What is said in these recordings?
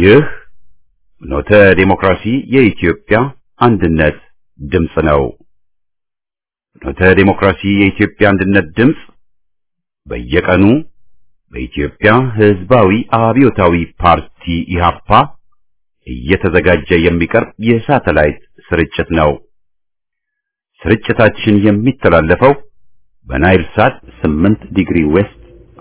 ይህ ኖተ ዴሞክራሲ የኢትዮጵያ አንድነት ድምፅ ነው። ኖተ ዴሞክራሲ የኢትዮጵያ አንድነት ድምፅ በየቀኑ በኢትዮጵያ ሕዝባዊ አብዮታዊ ፓርቲ ኢህአፓ እየተዘጋጀ የሚቀርብ የሳተላይት ስርጭት ነው። ስርጭታችን የሚተላለፈው በናይል ሳት 8 ዲግሪ ዌስት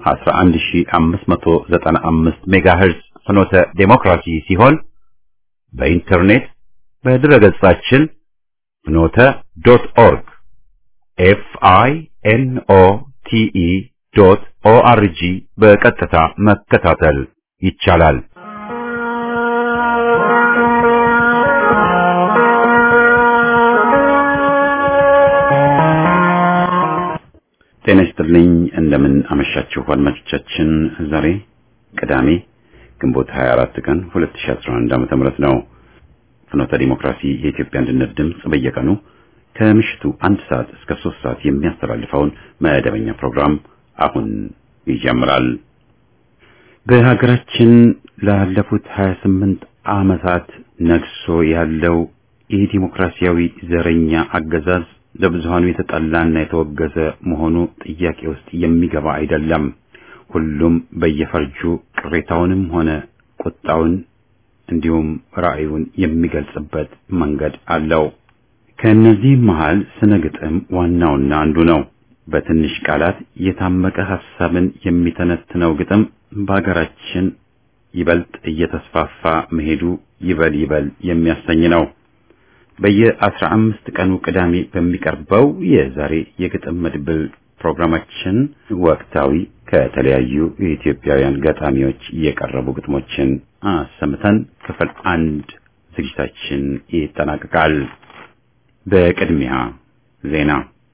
11595 ሜጋሄርዝ ፍኖተ ዴሞክራሲ ሲሆን በኢንተርኔት በድረገጻችን ፍኖተ ዶት ኦርግ ኤፍ አይ ኤን ኦ ቲ ኢ ዶት ኦ አር ጂ በቀጥታ መከታተል ይቻላል። ጤና ይስጥልኝ። እንደምን አመሻችሁ አድማጮቻችን። ዛሬ ቅዳሜ ግንቦት 24 ቀን 2011 ዓ.ም ነው። ፍኖተ ዲሞክራሲ የኢትዮጵያ አንድነት ድምፅ በየቀኑ ከምሽቱ አንድ ሰዓት እስከ ሶስት ሰዓት የሚያስተላልፈውን መደበኛ ፕሮግራም አሁን ይጀምራል። በሀገራችን ላለፉት 28 ዓመታት ነግሶ ያለው የዲሞክራሲያዊ ዘረኛ አገዛዝ ለብዙሃኑ የተጠላና የተወገዘ መሆኑ ጥያቄ ውስጥ የሚገባ አይደለም። ሁሉም በየፈርጁ ቅሬታውንም ሆነ ቁጣውን እንዲሁም ራዕዩን የሚገልጽበት መንገድ አለው። ከእነዚህም መሃል ስነ ግጥም ዋናውና አንዱ ነው። በትንሽ ቃላት የታመቀ ሐሳብን የሚተነትነው ግጥም በሀገራችን ይበልጥ እየተስፋፋ መሄዱ ይበል ይበል የሚያሰኝ ነው። በየአስራ አምስት ቀኑ ቅዳሜ በሚቀርበው የዛሬ የግጥም መድብል ፕሮግራማችን ወቅታዊ ከተለያዩ የኢትዮጵያውያን ገጣሚዎች የቀረቡ ግጥሞችን አሰምተን ክፍል አንድ ዝግጅታችን ይጠናቀቃል። በቅድሚያ ዜና።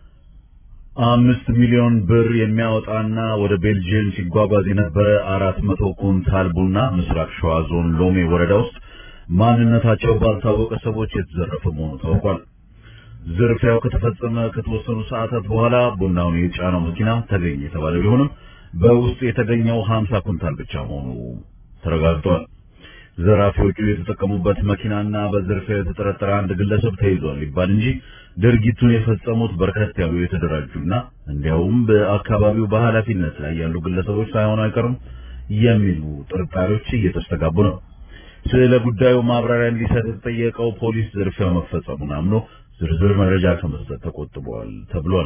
አምስት ሚሊዮን ብር የሚያወጣና ወደ ቤልጅየም ሲጓጓዝ የነበረ አራት መቶ ኩንታል ቡና ምስራቅ ሸዋ ዞን ሎሜ ወረዳ ውስጥ ማንነታቸው ባልታወቀ ሰዎች የተዘረፈ መሆኑ ታውቋል። ዝርፊያው ከተፈጸመ ከተወሰኑ ሰዓታት በኋላ ቡናውን የጫነው መኪና ተገኘ የተባለ ቢሆንም በውስጡ የተገኘው 50 ኩንታል ብቻ መሆኑ ተረጋግጧል። ዘራፊዎቹ የተጠቀሙበት መኪናና በዝርፊያው የተጠረጠረ አንድ ግለሰብ ተይዟል ይባል እንጂ ድርጊቱን የፈጸሙት በርከት ያሉ የተደራጁና እንዲያውም በአካባቢው በኃላፊነት ላይ ያሉ ግለሰቦች ሳይሆኑ አይቀሩም የሚሉ ጥርጣሬዎች እየተስተጋቡ ነው። ስለ ጉዳዩ ማብራሪያ እንዲሰጥ የተጠየቀው ፖሊስ ዝርፊያው መፈጸሙን አምኖ ዝርዝር መረጃ ከመስጠት ተቆጥበዋል ተብሏል።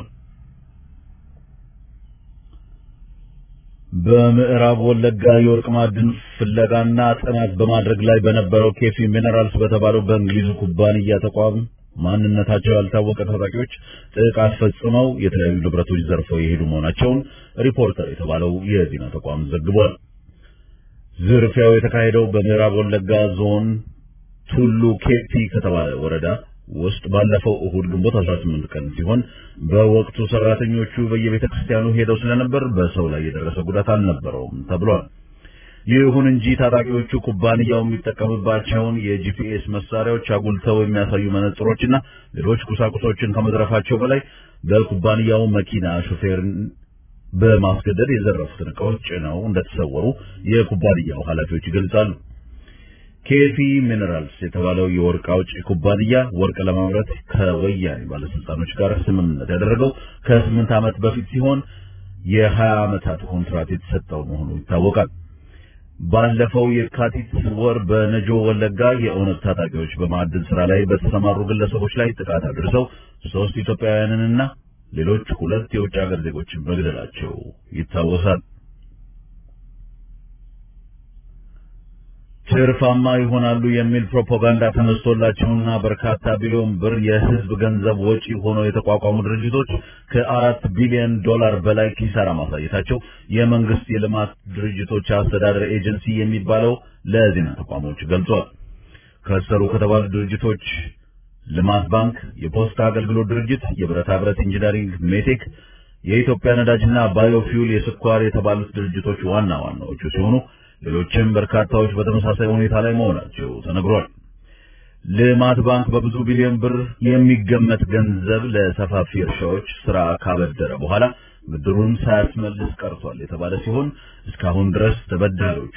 በምዕራብ ወለጋ የወርቅ ማዕድን ፍለጋና ጥናት በማድረግ ላይ በነበረው ኬፊ ሚነራልስ በተባለው በእንግሊዙ ኩባንያ ተቋም ማንነታቸው ያልታወቀ ታጣቂዎች ጥቃት ፈጽመው የተለያዩ ንብረቶች ዘርፈው የሄዱ መሆናቸውን ሪፖርተር የተባለው የዜና ተቋም ዘግቧል። ዝርፊያው የተካሄደው በምዕራብ ወለጋ ዞን ቱሉ ኬፒ ከተባለ ወረዳ ውስጥ ባለፈው እሁድ ግንቦት 18 ቀን ሲሆን በወቅቱ ሰራተኞቹ በየቤተ ክርስቲያኑ ሄደው ስለነበር በሰው ላይ የደረሰ ጉዳት አልነበረውም ተብሏል። ይሁን እንጂ ታጣቂዎቹ ኩባንያው የሚጠቀምባቸውን የጂፒኤስ መሳሪያዎች አጉልተው የሚያሳዩ መነጽሮችና ሌሎች ቁሳቁሶችን ከመዝረፋቸው በላይ በኩባንያው መኪና ሾፌርን በማስገደድ የዘረፉትን ዕቃዎች ጭነው እንደተሰወሩ የኩባንያው ኃላፊዎች ይገልጻሉ። ኬፊ ሚነራልስ የተባለው የወርቅ አውጪ ኩባንያ ወርቅ ለማምረት ከወያኔ ባለስልጣኖች ጋር ስምምነት ያደረገው ከስምንት ዓመት በፊት ሲሆን የሀያ ዓመታት ኮንትራት የተሰጠው መሆኑ ይታወቃል። ባለፈው የካቲት ወር በነጆ ወለጋ የኦነግ ታጣቂዎች በማዕድን ስራ ላይ በተሰማሩ ግለሰቦች ላይ ጥቃት አድርሰው ሶስት ኢትዮጵያውያንንና ሌሎች ሁለት የውጭ ሀገር ዜጎችን መግደላቸው ይታወሳል። ትርፋማ ይሆናሉ የሚል ፕሮፓጋንዳ ተነስቶላቸውና በርካታ ቢሊዮን ብር የሕዝብ ገንዘብ ወጪ ሆነው የተቋቋሙ ድርጅቶች ከአራት ቢሊዮን ዶላር በላይ ኪሳራ ማሳየታቸው የመንግስት የልማት ድርጅቶች አስተዳደር ኤጀንሲ የሚባለው ለዜና ተቋሞች ገልጿል። ከሰሩ ከተባሉ ድርጅቶች ልማት ባንክ፣ የፖስታ አገልግሎት ድርጅት፣ የብረታ ብረት ኢንጂነሪንግ ሜቴክ፣ የኢትዮጵያ ነዳጅና ባዮፊውል፣ የስኳር የተባሉት ድርጅቶች ዋና ዋናዎቹ ሲሆኑ ሌሎችም በርካታዎች በተመሳሳይ ሁኔታ ላይ መሆናቸው ተነግሯል። ልማት ባንክ በብዙ ቢሊዮን ብር የሚገመት ገንዘብ ለሰፋፊ እርሻዎች ስራ ካበደረ በኋላ ብድሩን ሳያስመልስ ቀርቷል የተባለ ሲሆን እስካሁን ድረስ ተበዳሪዎቹ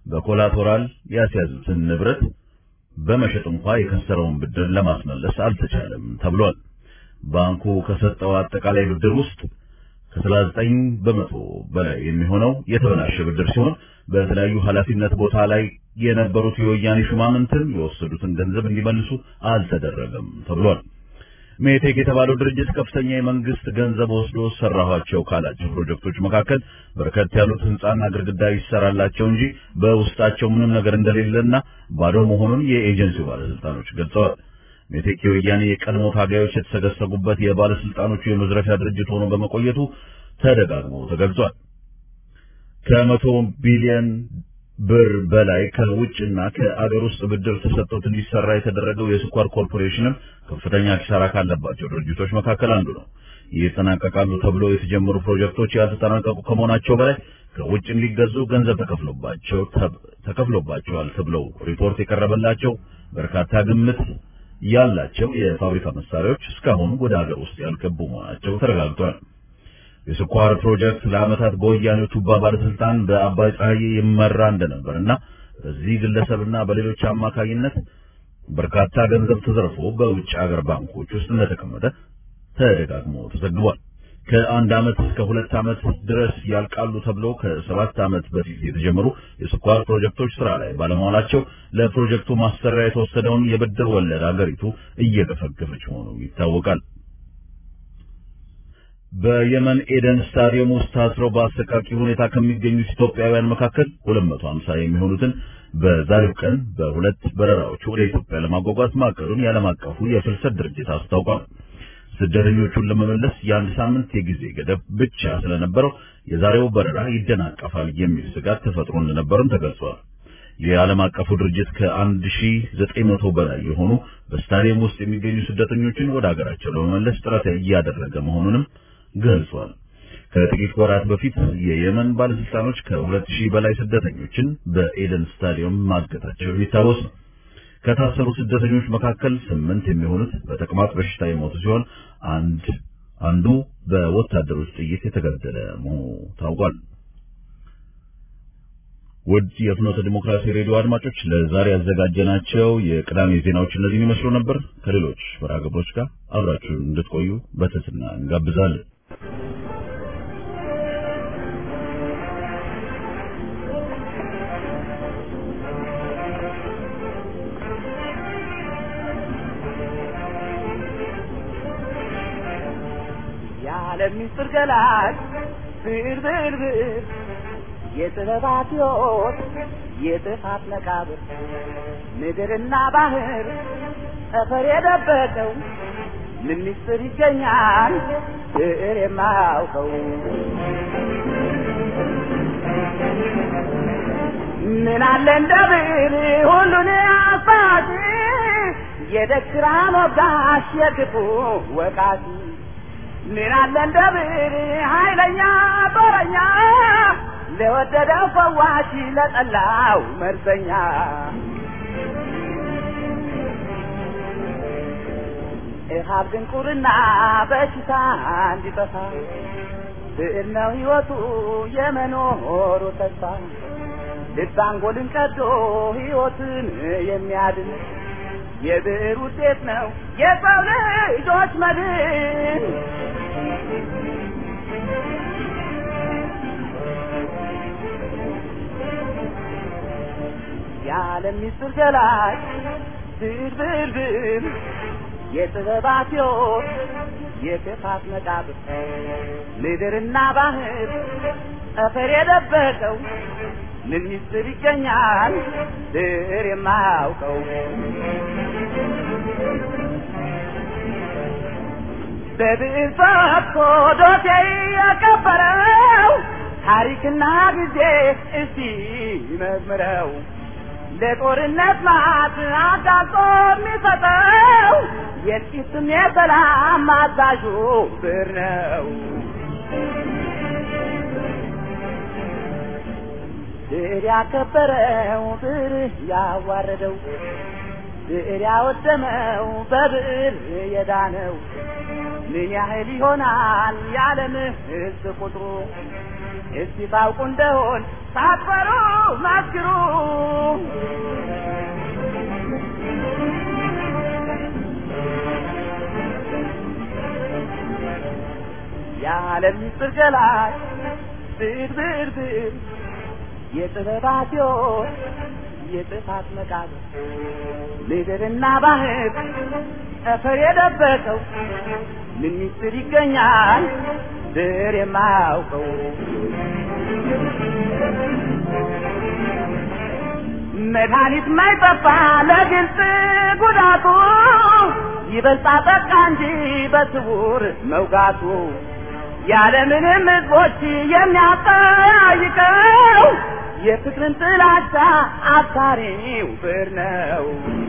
በኮላቶራል ያስያዙትን ንብረት በመሸጥ እንኳ የከሰረውን ብድር ለማስመለስ አልተቻለም ተብሏል። ባንኩ ከሰጠው አጠቃላይ ብድር ውስጥ ከ39 በመቶ በላይ የሚሆነው የተበላሸ ብድር ሲሆን በተለያዩ ኃላፊነት ቦታ ላይ የነበሩት የወያኔ ሹማምንትን የወሰዱትን ገንዘብ እንዲመልሱ አልተደረገም ተብሏል። ሜቴክ የተባለው ድርጅት ከፍተኛ የመንግስት ገንዘብ ወስዶ ሰራኋቸው ካላቸው ፕሮጀክቶች መካከል በርከት ያሉት ህንጻና ግድግዳ ይሰራላቸው እንጂ በውስጣቸው ምንም ነገር እንደሌለና ባዶ መሆኑን የኤጀንሲው ባለስልጣኖች ገልጸዋል። ሜቴክ የወያኔ የቀድሞ ታጋዮች የተሰገሰጉበት የባለስልጣኖቹ የመዝረፊያ ድርጅት ሆኖ በመቆየቱ ተደጋግሞ ተገልጿል። ከመቶ ቢሊዮን ብር በላይ ከውጭና ከአገር ውስጥ ብድር ተሰጥቶት እንዲሰራ የተደረገው የስኳር ኮርፖሬሽንም ከፍተኛ ኪሳራ ካለባቸው ድርጅቶች መካከል አንዱ ነው። ይጠናቀቃሉ ተብሎ የተጀመሩ ፕሮጀክቶች ያልተጠናቀቁ ከመሆናቸው በላይ ከውጭ እንዲገዙ ገንዘብ ተከፍሎባቸው ተከፍሎባቸዋል ተብለው ሪፖርት የቀረበላቸው በርካታ ግምት ያላቸው የፋብሪካ መሳሪያዎች እስካሁን ወደ ሀገር ውስጥ ያልገቡ መሆናቸው ተረጋግጧል። የስኳር ፕሮጀክት ለዓመታት በወያኔው ቱባ ባለስልጣን በአባይ ፀሐዬ ይመራ እንደነበርና በዚህ ግለሰብና በሌሎች አማካኝነት በርካታ ገንዘብ ተዘርፎ በውጭ ሀገር ባንኮች ውስጥ እንደተቀመጠ ተደጋግሞ ተዘግቧል። ከአንድ ዓመት እስከ ሁለት ዓመት ድረስ ያልቃሉ ተብለው ከሰባት ዓመት በፊት የተጀመሩ የስኳር ፕሮጀክቶች ስራ ላይ ባለመዋላቸው ለፕሮጀክቱ ማሰሪያ የተወሰደውን የብድር ወለድ አገሪቱ እየገፈገፈች መሆኑ ይታወቃል። በየመን ኤደን ስታዲየም ውስጥ ታስረው በአሰቃቂ ሁኔታ ከሚገኙት ኢትዮጵያውያን መካከል 250 የሚሆኑትን በዛሬው ቀን በሁለት በረራዎች ወደ ኢትዮጵያ ለማጓጓዝ ማቀዱን የዓለም አቀፉ የፍልሰት ድርጅት አስታውቋል። ስደተኞቹን ለመመለስ የአንድ ሳምንት የጊዜ ገደብ ብቻ ስለነበረው የዛሬው በረራ ይደናቀፋል የሚል ስጋት ተፈጥሮ እንደነበርም ተገልጿል። የዓለም አቀፉ ድርጅት ከአንድ ሺህ ዘጠኝ መቶ በላይ የሆኑ በስታዲየም ውስጥ የሚገኙ ስደተኞችን ወደ ሀገራቸው ለመመለስ ጥረት እያደረገ መሆኑንም ገልጿል። ከጥቂት ወራት በፊት የየመን ባለስልጣኖች ከሁለት ሺህ በላይ ስደተኞችን በኤደን ስታዲየም ማገታቸው የሚታወስ ነው። ከታሰሩ ስደተኞች መካከል ስምንት የሚሆኑት በተቅማጥ በሽታ የሞቱ ሲሆን አንድ አንዱ በወታደሮች ጥይት የተገደለ መሆኑ ታውቋል። ውድ የፍኖተ ዲሞክራሲ ሬዲዮ አድማጮች ለዛሬ ያዘጋጀናቸው የቅዳሜ ዜናዎች እነዚህን ይመስሉ ነበር። ከሌሎች መርሃ ግብሮች ጋር አብራችሁን እንድትቆዩ በትህትና እንጋብዛለን። የዓለም ምስጢር ገላጭ ብዕር ብዕር ብዕር የጥበባት ሕይወት የጥፋት መቃብር ምድርና ባህር ጠፈር የደበቀው ምን ምስጢር ይገኛል ብዕር የማያውቀው ምን አለ እንደ ብዕር ሁሉን አባቲ የደግራ ሞጋሽ የክፉ ወቃቲ ምን አለ እንደ ብዕር ኃይለኛ ጦረኛ ለወደደው ፈዋሽ ለጠላው መርዘኛ እሃብ ድንቁርና በሽታ እንዲጠፋ ብዕር ነው ሕይወቱ የመኖሩ ተስፋ ልብ አንጎልን ቀዶ ሕይወትን የሚያድን የብዕር ውጤት ነው የሰው ልጆች መድን። የዓለም ምስጢር ገላጭ ብዕር ብዕር ብዕር የጥበባት ሕይወት የክፋት መቃብር ምድርና ባህር ጠፈር የደበቀው ምን ምስጢር ይገኛል ብዕር የማያውቀው በብዕር ፈትቶ ዶሴ የቀበረው ታሪክና ጊዜ እስቲ መዝምረው ለጦርነት ማት አጋልጦ የሚሰጠው የጥቂትም የሰላም አዛዡ ብዕር ነው። ብዕር ያከበረው ብዕር ያዋረደው ብዕር ያወደመው በብዕር የዳነው ምን ያህል ይሆናል የዓለም ሕዝብ ቁጥሩ? እስቲ ታውቁ እንደሆን ሳትፈሩ መስክሩ የዓለም ምስጢር ገላጭ ብዕር ብዕር ብዕር የጥበባት ሕይወት የጥፋት መቃብር ምድርና ባህር ጠፈር የደበቀው ምን ምስጢር ይገኛል ብዕር የማያውቀው መድኃኒት ማይጠፋ ለግልጽ ጉዳቱ ይበልጣ ጠቃ እንጂ በስውር መውጋቱ ያለምንም ሕዝቦች የሚያጠያይቀው የፍቅርን ጥላቻ አብሳሪው ብዕር ነው።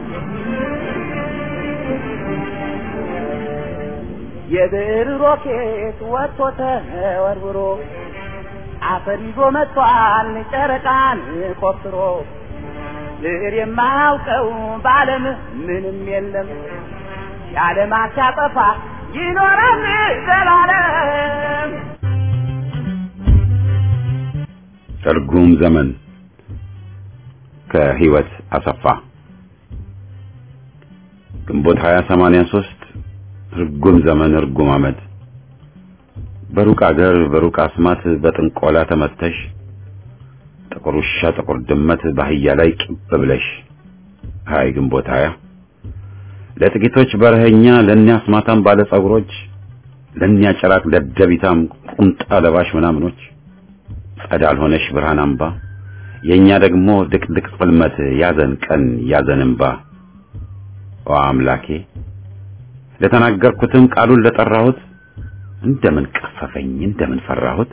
የብዕር ሮኬት ወጥቶ ተወርውሮ አፈር ይዞ መጥቷል ጨረቃን ቆፍሮ ብዕር የማያውቀው በዓለም ምንም የለም የዓለማት ሲያጠፋ ይኖራል ዘላለም። ትርጉም ዘመን ከህይወት አሰፋ ግንቦት 2083 ርጉም ዘመን ርጉም ዓመት በሩቅ አገር በሩቅ አስማት በጥንቆላ ተመተሽ ጥቁር ውሻ ጥቁር ድመት ባህያ ላይ ቂብ ብለሽ ሃይ ግንቦት ሀያ ለጥቂቶች በረኸኛ ለእኛ አስማታም ባለ ጸጉሮች ለእኛ ጭራቅ ደደቢታም ቁምጣ ለባሽ ምናምኖች ጸዳል ሆነሽ ብርሃን አምባ የእኛ ደግሞ ድቅድቅ ጽልመት ያዘን ቀን ያዘን እምባ ኦ አምላኬ ለተናገርኩትም ቃሉን ለጠራሁት እንደምን ቀፈፈኝ እንደምን ፈራሁት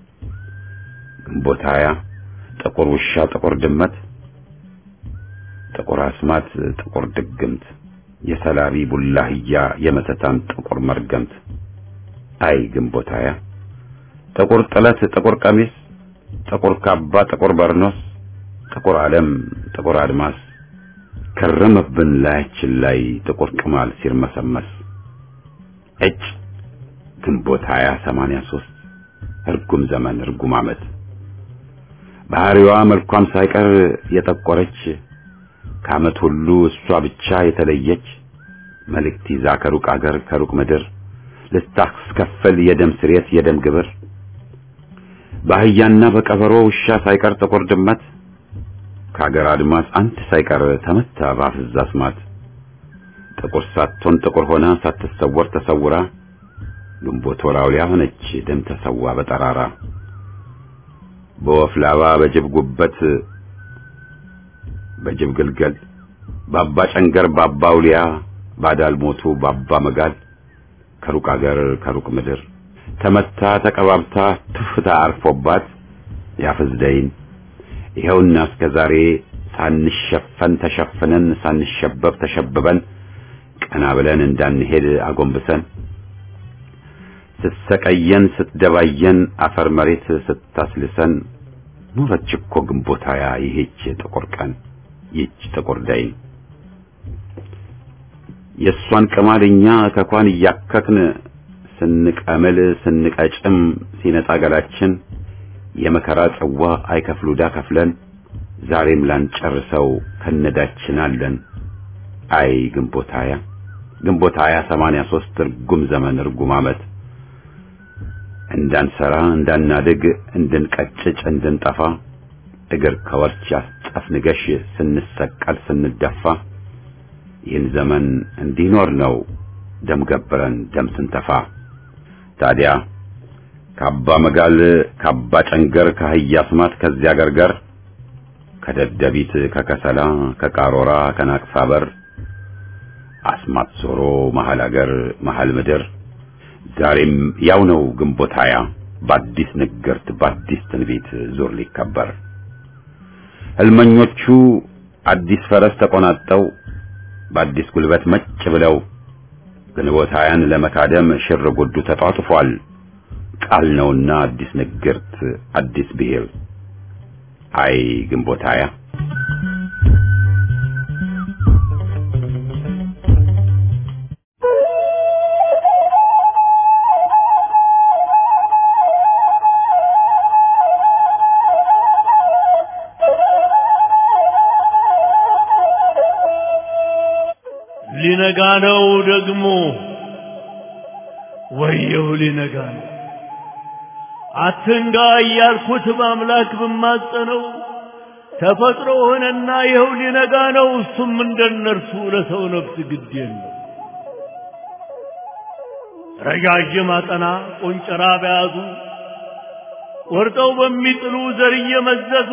ግንቦት ሀያ ጥቁር ውሻ ጥቁር ድመት ጥቁር አስማት ጥቁር ድግምት የሰላቢ ቡላህያ የመተታን ጥቁር መርገምት አይ ግንቦት ሀያ ጥቁር ጥለት ጥቁር ቀሚስ ጥቁር ካባ ጥቁር በርኖስ ጥቁር ዓለም ጥቁር አድማስ ከረመብን ላያችን ላይ ጥቁር ቅማል ሲርመሰመስ እጭ ግንቦት ሀያ ሰማንያ ሦስት እርጉም ዘመን እርጉም ዓመት ባህሪዋ መልኳም ሳይቀር የጠቆረች ከዓመት ሁሉ እሷ ብቻ የተለየች መልእክት ይዛ ከሩቅ አገር ከሩቅ ምድር ልታስከፍል የደም ስሬት የደም ግብር በአህያና በቀበሮ ውሻ ሳይቀር ጥቁር ድመት ከአገር አድማስ አንድ ሳይቀር ተመታ በአፍዛ አስማት ጥቁር ሳትሆን ጥቁር ሆና ሳትሰወር ተሰውራ ግንቦት ወራውያ ሆነች ደም ተሰዋ በጠራራ በወፍ ላባ በጅብ ጉበት በጅብ ግልገል ባባ ጨንገር ባባ ውሊያ ባዳል ሞቱ ባባ መጋል ከሩቅ አገር ከሩቅ ምድር ተመታ ተቀባብታ ትፍታ አርፎባት ያፍዝደይን ይኸውና እስከ ዛሬ ሳንሸፈን ተሸፍነን ሳንሸበብ ተሸብበን ቀና ብለን እንዳንሄድ አጎንብሰን ስትሰቀየን ስትደባየን አፈር መሬት ስታስልሰን ኖረች እኮ ግንቦት ሃያ ይሄች ጥቁር ቀን ይህች ጥቁር ደይን የእሷን ቅማል እኛ ከኳን እያከክን ስንቀምል ስንቀጭም ሲነጻ ገላችን የመከራ ጽዋ አይከፍሉዳ ከፍለን ዛሬም ላንጨርሰው ከነዳችን አለን። አይ ግንቦት ሃያ ግንቦት ሃያ ሰማንያ ሦስት እርጉም ዘመን እርጉም ዓመት እንዳንሰራ እንዳናድግ እንድንቀጭጭ እንድንጠፋ እግር ከወርች አስጠፍንገሽ ስንሰቀል ስንደፋ ይህን ዘመን እንዲኖር ነው ደም ገብረን ደም ስንተፋ ታዲያ ካባ መጋል ካባ ጨንገር ከአህያ አስማት ከዚያ ገርገር ከደደቢት ከከሰላ ከቃሮራ ከናቅፋ በር አስማት ዞሮ መሀል አገር መሀል ምድር ዛሬም ያው ነው ግንቦት ሃያ በአዲስ ንግርት በአዲስ ትንቢት ዙር ሊከበር ህልመኞቹ አዲስ ፈረስ ተቆናጠው በአዲስ ጉልበት መጭ ብለው ግንቦት ሃያን ለመካደም ሽር ጉዱ ተጧጥፏል። ቃል ነውና አዲስ ንግርት አዲስ ብሔር አይ ግንቦት ሃያ ሊነጋ ነው ደግሞ ወየው ሊነጋ ነው አትንጋ እያልኩት በአምላክ ብማጸነው ተፈጥሮ ሆነና ይኸው ሊነጋ ነው እሱም እንደነርሱ ለሰው ነፍስ ግድ የለው ረዣዥም አጠና ቆንጨራ በያዙ ቆርጠው በሚጥሉ ዘር እየመዘዙ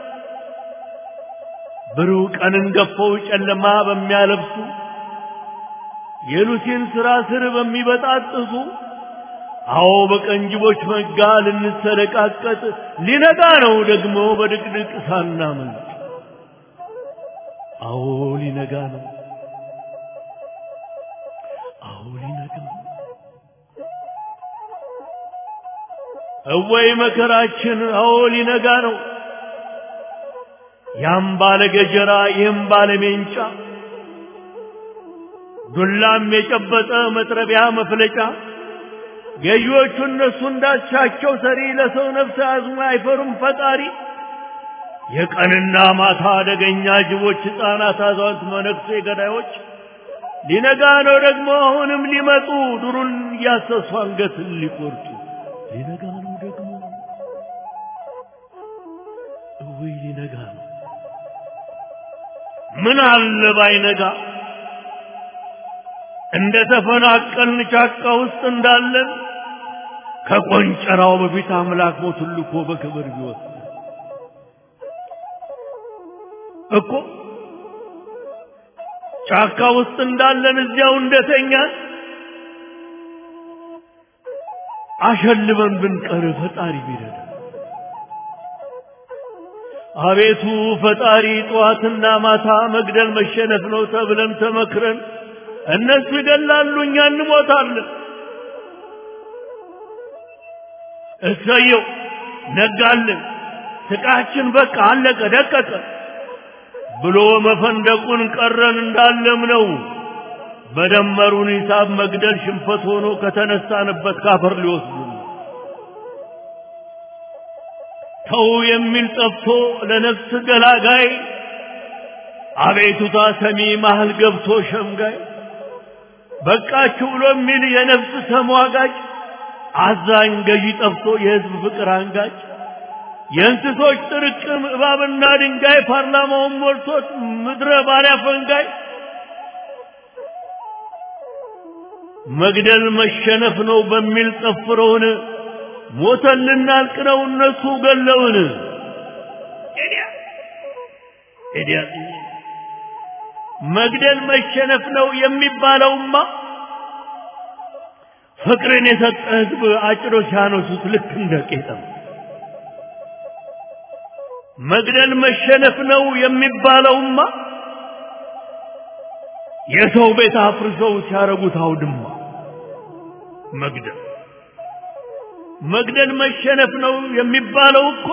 ብሩህ ቀንን ገፈው ጨለማ በሚያለብሱ የሉሲን ሥራ ስር በሚበጣጥሱ አዎ በቀንጅቦች መጋ ልንሰለቃቀጥ ሊነጋ ነው ደግሞ በድቅድቅ ሳናመልጥ አዎ ሊነጋ ነው አዎ ሊነጋ ነው እወይ መከራችን አዎ ሊነጋ ነው ያም ባለ ገጀራ ይህም ባለ ሜንጫ ዱላም የጨበጠ መጥረቢያ መፍለጫ ገዢዎቹ እነሱ እንዳሻቸው ሰሪ ለሰው ነፍስ አዝሞ አይፈሩም ፈጣሪ የቀንና ማታ አደገኛ ጅቦች ሕፃናት አዛውንት መነኩሴ ገዳዮች ሊነጋ ነው ደግሞ አሁንም ሊመጡ ዱሩን እያሰሱ አንገትን ሊቆርጡ ሊነጋ ነው ደግሞ እውይ ሊነጋ ነው ምን አለ ባይነጋ እንደ ተፈናቀልን ጫካ ውስጥ እንዳለን ከቆንጨራው በፊት አምላክ ሞቱን ልኮ በክብር ቢወስድ እኮ ጫካ ውስጥ እንዳለን እዚያው እንደተኛን አሸልበን ብንቀር ፈጣሪ ቢረዳ አቤቱ ፈጣሪ ጠዋትና ማታ መግደል መሸነፍ ነው ተብለን ተመክረን እነሱ ይገላሉ እኛ እንሞታለን እሰየው ነጋልን ስቃችን በቃ አለቀ ደቀቀ ብሎ መፈንደቁን ቀረን እንዳለም ነው በደመሩን ሂሳብ መግደል ሽንፈት ሆኖ ከተነሳንበት ካፈር ሊወስዱ ተው የሚል ጠፍቶ ለነፍስ ገላጋይ አቤቱታ ሰሚ መሃል ገብቶ ሸምጋይ በቃችሁ ብሎ የሚል የነፍስ ተሟጋጭ አዛኝ ገዢ ጠፍቶ የህዝብ ፍቅር አንጋጭ የእንስሶች ጥርቅም እባብና ድንጋይ ፓርላማውን ሞልቶት ምድረ ባሪያ ፈንጋይ መግደል መሸነፍ ነው በሚል ጠፍረውን ሞተን ልናልቅ ነው እነሱ ገለውን ኤዲያ መግደል መሸነፍ ነው የሚባለውማ ፍቅርን የሰጠ ህዝብ አጭሮ ሲያነሱት ልክ እንደ ቄጠም መግደል መሸነፍ ነው የሚባለውማ የሰው ቤት አፍርሰው ሲያረጉት አውድማ መግደል መግደል መሸነፍ ነው የሚባለው እኮ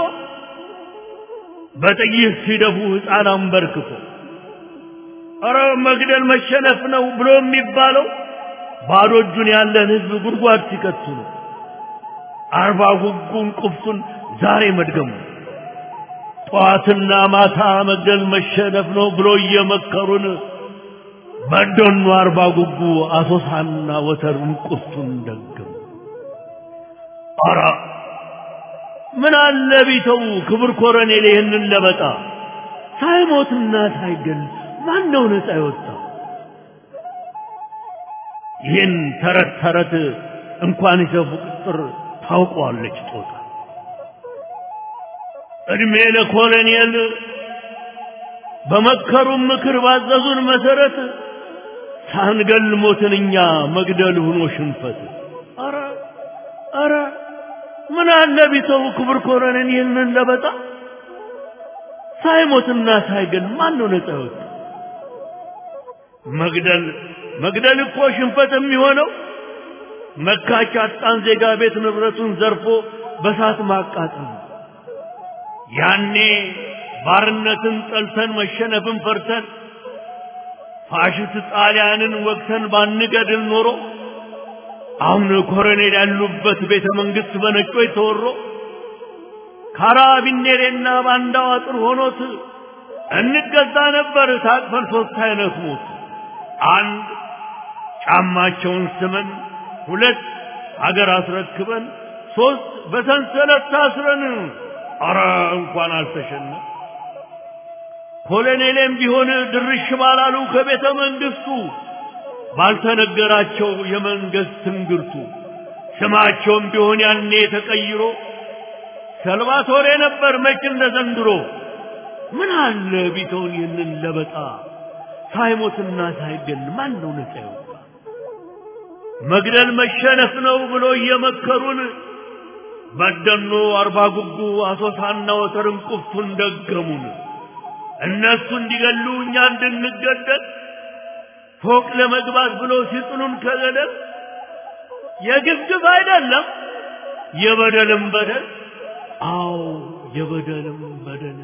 በጥይት ሲደፉ ሕፃን አንበርክኮ ኧረ መግደል መሸነፍ ነው ብሎ የሚባለው ባዶ እጁን ያለን ህዝብ ጉድጓድ ሲከቱ ነው። አርባ ጉጉን ቁፍቱን ዛሬ መድገሙ ጠዋትና ማታ መግደል መሸነፍ ነው ብሎ እየመከሩን በደኑ አርባ ጉጉ አሶሳና ወተሩን ቁፍቱን ደገሙ። ኧረ ምን አለ ቢተው ክብር ኮረኔል ይህንን ለበጣ ሳይሞትና ሳይገል ማን ነው ነፃ የወጣው? ይህን ተረት ተረት እንኳን ይሰፉ ቅጥር ታውቀዋለች ጦጣ። እድሜ ለኮሎኔል በመከሩን ምክር ባዘዙን መሰረት ሳንገል ሞትን እኛ መግደል ሆኖ ሽንፈት። አረ አረ ምን አለ ቢተው ክብር ኮሎኔል ይህንን ለበጣ ሳይሞትና ሳይገል ማን ነው ነፃ የወጣ? መግደል መግደል እኮ ሽንፈት የሚሆነው መካች አጣን ዜጋ ቤት ንብረቱን ዘርፎ በሳት ማቃጠል ነው። ያኔ ባርነትን ጠልተን መሸነፍን ፈርተን ፋሽስት ጣሊያንን ወቅተን ባንገድል ኖሮ አሁን ኮሎኔል ያሉበት ቤተ መንግስት በነጮች ተወሮ ካራቢኔሬና ባንዳው አጥር ሆኖት እንገዛ ነበር ታቅፈን ሶስት አይነት ሞት አንድ ጫማቸውን ስመን ሁለት አገር አስረክበን ሶስት በሰንሰለት ታስረን አረ እንኳን አልተሸነ ኮሎኔሌም ቢሆን ድርሽ ባላሉ ከቤተ መንግስቱ ባልተነገራቸው የመንግስት ትንግርቱ ስማቸውም ቢሆን ያኔ ተቀይሮ ሰልቫቶሬ ነበር መች እንደ ዘንድሮ ምን አለ ቢተውን ይህንን ለበጣ ሳይሞትና ሳይገል ማን ነው ነፃ ይወጣ መግደል መሸነፍ ነው ብሎ እየመከሩን በደኖ አርባ ጉጉ አሶሳና ወተርን ቁፍቱን ደገሙን እነሱ እንዲገሉ እኛ እንድንገደል ፎቅ ለመግባት ብሎ ሲጥሉን ከገደል የግፍግፍ አይደለም የበደልም በደል አዎ የበደልም በደል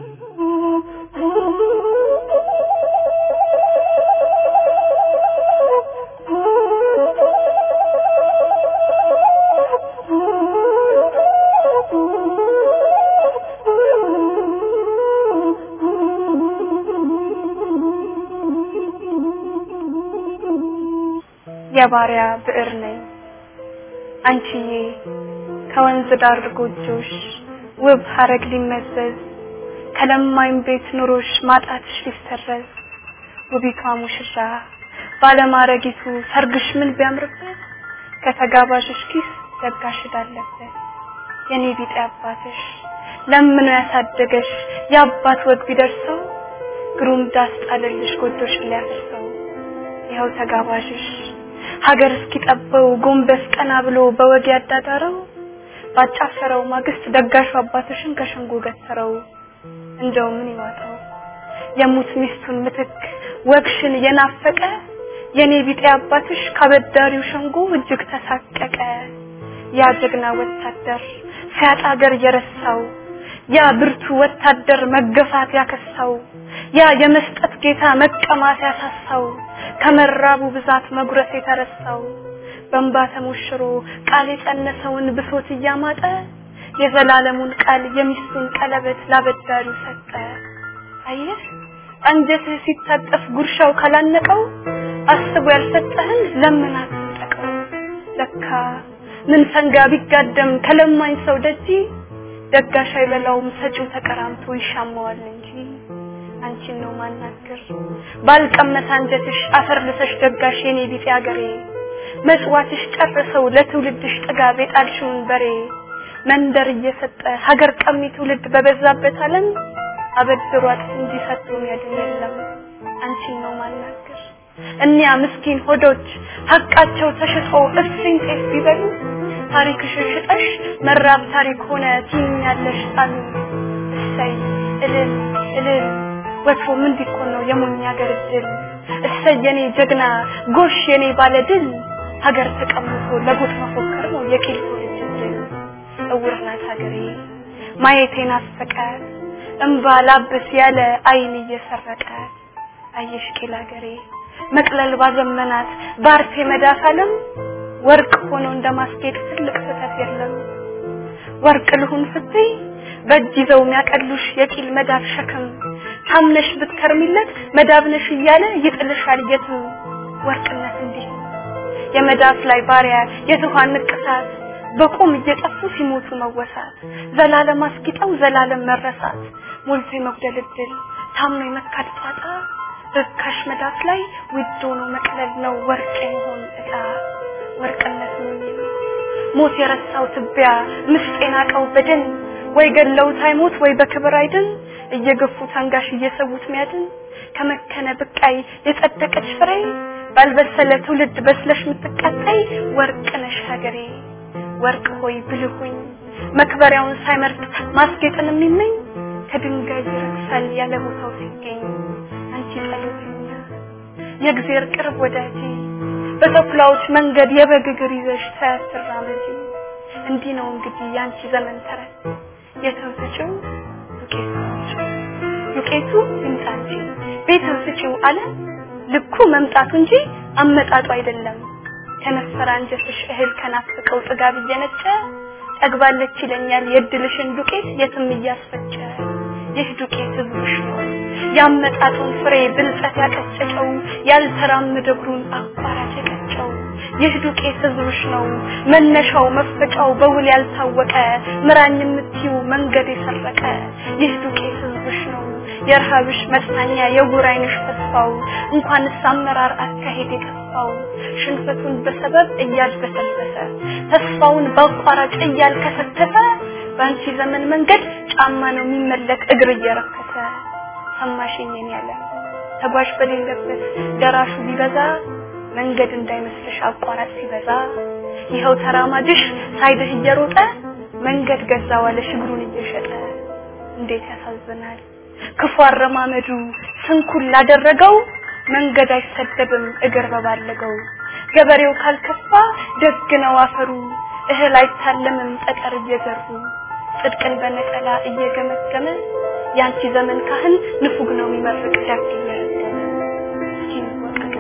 የባሪያ ብዕር ነኝ አንቺዬ ከወንዝ ዳር ጎጆሽ ውብ ሀረግ ሊመዘዝ ከለማኝ ቤት ኑሮሽ ማጣትሽ ሊሰረዝ ውቢቷ ሙሽራ ባለማረጊቱ ሰርግሽ ምን ቢያምርበት ከተጋባዥሽ ኪስ ዘጋሽ እዳለበት የኔ ቢጤ አባትሽ ለምኖ ያሳደገሽ የአባት ወግ ቢደርሰው ግሩም ዳስ ጣለልሽ ጎጆሽን ሊያፈርሰው ይኸው ተጋባዥሽ ሀገር እስኪጠበው ጎንበስ ቀና ብሎ በወግ ያዳዳረው ባጫፈረው ማግስት ደጋሹ አባትሽን ከሸንጎ ገተረው እንደው ምን ይዋጠው የሙት ሚስቱን ምትክ ወግሽን የናፈቀ የኔ ቢጤ አባትሽ ካበዳሪው ሸንጎ እጅግ ተሳቀቀ ያ ጀግና ወታደር ሲያጣ አገር የረሳው ያ ብርቱ ወታደር መገፋት ያከሳው ያ የመስጠት ጌታ መቀማት ያሳሳው ከመራቡ ብዛት መጉረስ የተረሳው በእንባ ተሞሽሮ ቃል የጸነሰውን ብሶት እያማጠ የዘላለሙን ቃል የሚስቱን ቀለበት ላበዳሪው ሰጠ። አየህ አንጀትህ ሲታጠፍ ጉርሻው ካላነቀው አስቦ ያልሰጠህን ለምን አትጠቀው። ለካ ምን ሰንጋ ቢጋደም ከለማኝ ሰው ደጅ ደጋሽ አይበላውም ሰጪው ተቀራምቶ ይሻማዋል እንጂ አንቺን ነው ማናገር ባልቀመሰ አንጀትሽ አፈር ልሰሽ ደጋሽ የኔ ቢጤ አገሬ መጽዋትሽ ጨርሰው ለትውልድሽ ጥጋብ የጣልሽውን በሬ መንደር እየሰጠ ሀገር ቀሚ ትውልድ በበዛበት ዓለም አበድሯት እንጂ ሰጥቶ የሚያድን የለም። አንቺን ነው ማናገር እኒያ ምስኪን ሆዶች ሀቃቸው ተሽጦ እፍኝ ጤፍ ቢበሉ ታሪክሽን ሽጠሽ መራብ ታሪክ ሆነ ትይኛለሽ ጣሉ እሰይ እልል እልል ወትሮ ምን ቢኮን ነው የሞኝ ሀገር ድል እሰይ የኔ ጀግና ጎሽ የኔ ባለ ድል ሀገር ተቀምጦ ለጎጥ መፎከር ነው የቂልቶ ልጅ ድል እውር ናት ሀገሬ ማየቴን አስፈቀ እምባ ላብስ ያለ አይን እየሰረቀ አየሽ ቂል ሀገሬ መቅለል ባዘመናት ባርቴ መዳፍ ዓለም ወርቅ ሆኖ እንደማስጌጥ ትልቅ ስህተት የለም ወርቅ ልሁን ስትይ በእጅ ይዘው የሚያቀሉሽ የቂል መዳፍ ሸክም ታምነሽ ብትከርሚለት መዳብነሽ እያለ ይጥልሻል የትም ወርቅነት እንዲህ የመዳፍ ላይ ባሪያ የትኋን ንቅሳት በቁም እየጠፉ ሲሞቱ መወሳት ዘላለም አስጊጠው ዘላለም መረሳት ሞልቶ የመጉደል እድል ታምኖ የመካድ ጣጣ ርካሽ መዳፍ ላይ ውድ ሆኖ መቅለል ነው ወርቅ የመሆን እጣ ወርቅነት ምን ነው ሞት የረሳው ትቢያ ምስጥ የናቀው በድን ወይ ገለውት አይሞት ወይ በክብር አይድን እየገፉ ታንጋሽ እየሰዉት ሚያድን ከመከነ ብቃይ የጸደቀች ፍሬ ባልበሰለ ትውልድ በስለሽ ምትቃጣይ ወርቅ ነሽ ሀገሬ ወርቅ ሆይ ብልሁኝ መክበሪያውን ሳይመርጥ ማስጌጥን የሚመኝ ከድንጋይ ይረግሳል ያለ ቦታው ሲገኝ አንቺ ጸሎተኛ የእግዚአብሔር ቅርብ ወዳጅ በተኩላዎች መንገድ የበግ እግር ይዘሽ ተያትራመጂ እንዲህ ነው እንግዲህ ያንቺ ዘመን ተረት የሰው ስጪው ዱቄቱ ዱቄቱ ይምጣ እንጂ ቤተው ስጪው አለ ልኩ መምጣቱ እንጂ አመጣጡ አይደለም ከነፈረ አንጀትሽ እህል ከናፍቀው ጥጋብ እየነጨ ጠግባለች ይለኛል የድልሽን ዱቄት የትም እያስፈጨ ይህ ዱቄት ህዝብሽ ነው ያመጣጡን ፍሬ ብልጠት ያቀጨጨው ያልተራመደ እግሩን አቋራጭ የቀጨው ይህ ዱቄት ህዝብሽ ነው መነሻው መፈጫው በውል ያልታወቀ ምራኝ የምትዩ መንገድ የሰረቀ ይህ ዱቄት ህዝብሽ ነው የረሃብሽ መጽናኛ የውር አይንሽ ተስፋው እንኳንስ አመራር አካሄድ የጠፋው ሽንፈቱን በሰበብ እያድበሰበሰ ተስፋውን በአቋራጭ እያልከሰከሰ በአንቺ ዘመን መንገድ ጫማ ነው የሚመለክ እግር እየረከሰ ሰማሽኝን ያለ ተጓዥ በሌለበት ደራሹ ቢበዛ መንገድ እንዳይመስልሽ አቋራጭ ሲበዛ ይኸው ተራማጅሽ ሳይድህ እየሮጠ መንገድ ገዛ ዋለሽ እግሩን እየሸጠ እንዴት ያሳዝናል ክፉ አረማመዱ ስንኩል ላደረገው መንገድ አይሰደብም እግር በባለገው ገበሬው ካልከፋ ደግ ነው አፈሩ እህል አይታለምም ጠጠር እየዘሩ ጽድቅን በነጠላ እየገመገመ ያንቺ ዘመን ካህን ንፉግ ነው የሚመርቅ ዳክ እየረገመ እስኪ እንወቀቅ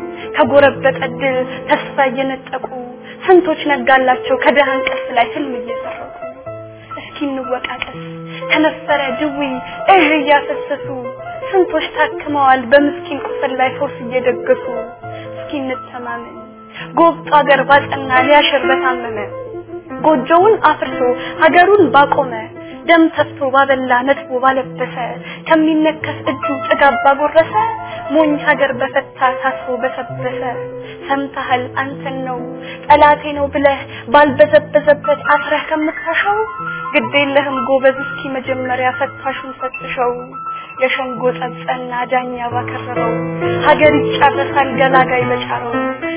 ከጎረበጠ ድል ተስፋ እየነጠቁ ስንቶች ነጋላቸው ከደሃ እንቅልፍ ላይ ህልም እየሰረቁ እስኪ እንወቃቀስ ከነፈረ ድዊ እህ እያፈሰሱ ስንቶች ታክመዋል በምስኪን ቁስል ላይ ፈውስ እየደገሱ እስኪ እንተማመን ጎብጦ አገር ባጸና ሊያሽር በታመመ ጎጆውን አፍርሶ ሀገሩን ባቆመ ደም ተፍቶ ባበላ ነጥቦ ባለበሰ ከሚነከስ እጁ ጥጋብ ባጎረሰ ሞኝ ሀገር በፈታ ታስሮ በሰበሰ ሰምተሃል አንተን ነው ጠላቴ ነው ብለህ ባልበዘበዘበት አስረህ ከምታሸው ግድ የለህም ጎበዝ እስኪ መጀመሪያ ፈታሹን ፈትሸው የሸንጎ ጸጸና ዳኛ ባከረረው ሀገር ይጨረሳል ገላጋይ በጫረው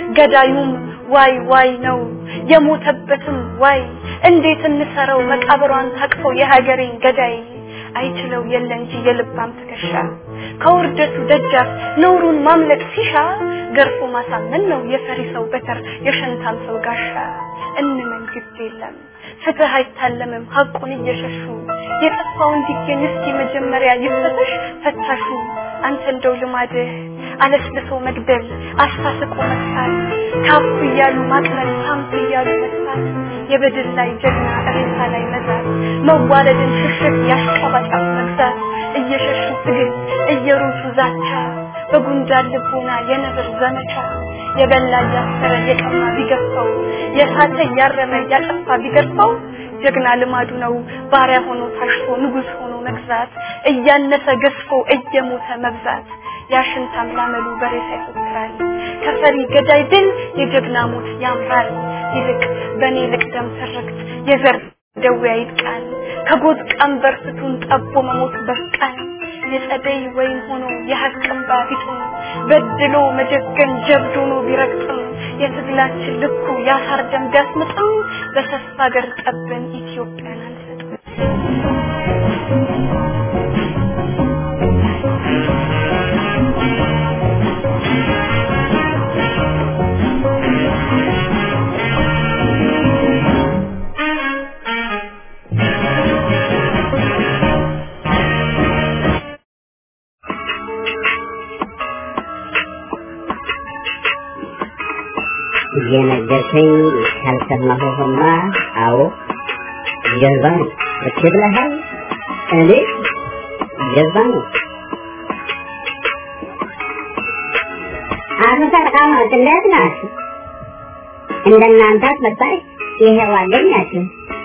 ገዳዩም ዋይ ዋይ ነው የሞተበትም ዋይ እንዴት እንሰረው መቃብሯን ታቅፎ የሀገሬን ገዳይ አይችለው የለ እንጂ የልባም ትከሻ ከውርደቱ ደጃፍ ነውሩን ማምለጥ ሲሻ ገርፎ ማሳመን ነው የፈሪ ሰው በተር የሸንታም ሰው ጋሻ እንመን ግድ የለም ፍትህ አይታለምም ሀቁን እየሸሹ የጠፋው እንዲገኝ እስኪ መጀመሪያ ይፈተሽ ፈታሹ አንተ እንደው ልማድህ አለስልሶ መግደል አሳስቆ መሳት ካፉ እያሉ ማቅለል ሳምቱ እያሉ መስራት የበድል ላይ ጀግና እሬሳ ላይ መዛት መዋረድን ሽሽት ያሽቀባጫፍ መግዛት እየሸሹ ትግል እየሮጡ ዛቻ በጉንዳን ልቦና የነብር ዘመቻ የበላ እያሰረ የቀማ ቢገፋው የሳተ እያረመ እያጠፋ ቢገርፈው ጀግና ልማዱ ነው ባሪያ ሆኖ ታሽቶ ንጉስ ሆኖ መግዛት እያነሰ ገዝፎ እየሞተ መብዛት ያሽንታም ላመሉ በሬሳ ይፎክራል ከፈሪ ገዳይ ድል የጀግና ሞት ያምራል ይልቅ በእኔ ልቅደም ትርክት የዘር ደዌ ይጥቃል ከጎጥ ቀንበር ፍቱን ጠቦ መሞት በቃል የጸደይ ወይን ሆኖ የሀቅ እንባ ቢጥም በድሎ መጀገን ጀብድ ሆኖ ቢረግጥም የትግላችን ልኩ ያሳር ደም ቢያስምጥም በተስፋ ሀገር ጠበን ኢትዮጵያን አንሰጥም እየነገርከኝ ካልሰማሁህማ አዎ ጀዝባ ነው እሺ ብለሃል እኔ ጀዝባ ነው አቶ ተቃማት እንዴት ናችሁ እንደናንተ አትመጣይ ይሄው አገኛችሁ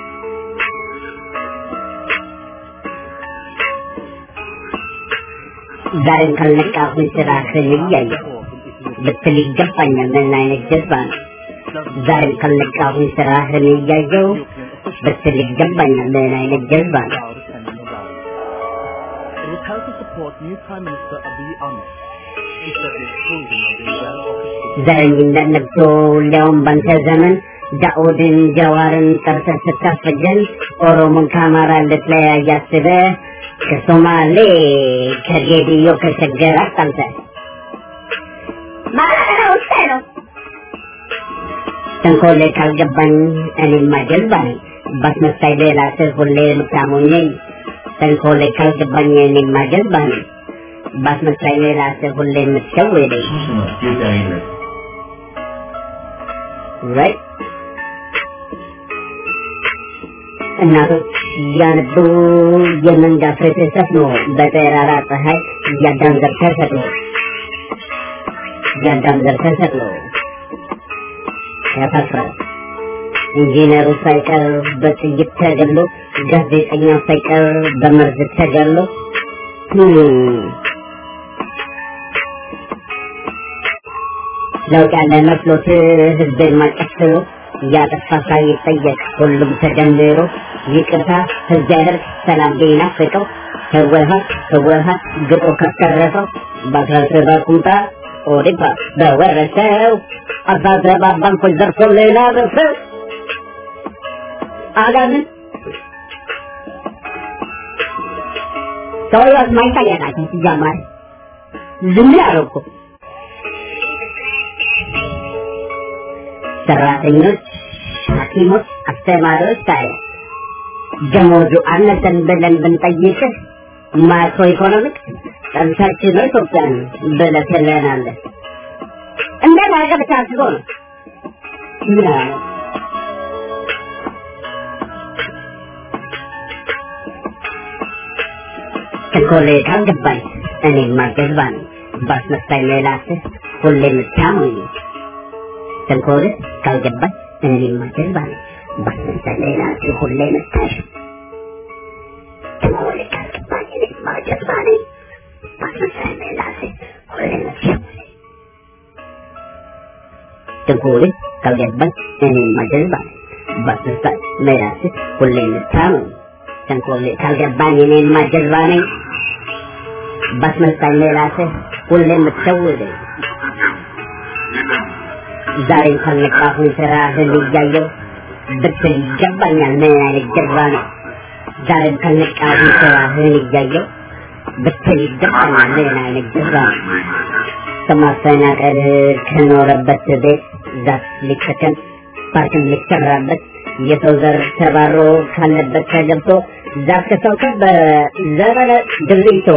ዛሬም ካልነቃሁኝ ስራህን እያየሁ ብትል ይገባኛል ምን አይነት ጀዝባ ነው ዛሬም ካልነቃሁኝ ስራህን እያየሁ ብትል ይገባኛል ምን አይነት ጀዝባ ነው It was held to support new Prime Minister Abiy Ahmed. He said the exclusion of the Uganda office ዘረኝነት ነግቶ ሊያውም ባንተ ዘመን ዳኡድን ጀዋርን ጠርተህ ስታፈጀን ኦሮሞን ከአማራ ልትለያይ አስበህ ከሶማሌ ከጌዲዮ ከሸገር አጣልተህ ማለት ነው ውስጤ ነው ተንኮሌ ካልገባኝ እኔማ ጀልባ ነኝ ባስመሳይ ሌላ ስር ሁሌ የምታሞኘኝ ተንኮሌ ካልገባኝ እኔማ ጀልባ ነኝ ባስመሳይ ሌላ ስር ሁሌ የምትሸውደኝ ሱስ ነው ኢትዮጵያዊነት right? እናቶች እያነቡ የመንጋ ፍትህ ሰፍኖ በጠራራ ፀሐይ እያዳም ዘር ተሰቅሎ እያዳም ዘር ተሰቅሎ ያሳፍራል። ኢንጂነሩ ሳይቀር በጥይት ተገሎ፣ ጋዜጠኛው ሳይቀር በመርዝ ተገሎ ለውጥ ያለ መስሎት ህዝብን ማቀስሎ እያጠፋ ሳይጠየቅ ሁሉም ተደምሮ ይቅርታ ህዝብ ያደርግ ሰላም ቢናፍቀው ህወሀት ህወሀት ግጦ ካሰረፈው በአስራ ሰባት ቁምጣ ኦዲፓ በወረሰው አስራ ሰባት ባንኮች ዘርፎ ሌላ በሰው አጋምን ሰውየው ማይታያቃቸው ሲጀመር ዝም ያለው እኮ ሰራተኞች፣ ሐኪሞች፣ አስተማሪዎች ታዲያ ደሞዙ አነሰን ብለን ብንጠይቅህ ማክሮ ኢኮኖሚክስ ጠንሳችን ነው ኢትዮጵያን ብለህ ትለናለህ። እንዴት አድርገህ ብታስበው ነው? ምን አለ? ቸኮሌ ካልገባኝ እኔማ ጀዝባ ነኝ። ባስመሳይ ሌላስህ ሁሌ የምታሙኝ ተንኮልህ ካልገባኝ እኔማ ጀዝባ ነኝ። ባስመሳይ ሌላስህ ሁሌ የምታሽ ተንኮልህ ካልገባኝ እኔማ ጀዝባ ነኝ። ባስመሳይ ሌላስህ ሁሌ የምታሽ ተንኮልህ ካልገባኝ እኔማ ጀዝባ ነኝ። ባስመሳይ ሌላስህ ሁሌ የምታሙኝ ተንኮልህ ካልገባኝ እኔማ ጀዝባ ነኝ። ባስመሳይ ራስህ ሁሌ የምትሸውደኝ ዛሬም ካልነቃሁኝ ስራህን እያየው ብትል ይገባኛል ምን አይነት ጀርባ ነው ዛሬም ካልነቃሁኝ ስራህን እያየው ብትል ይገባኛል ምን አይነት ጀርባ ነው ከማፈናቀል ከኖረበት ቤት ዛፍ ሊተከል ፓርክም ሊሰራበት የሰው ዘር ተባሮ ካለበት ተገብቶ ዛፍ ከሰው በዘመነ ድሪቶ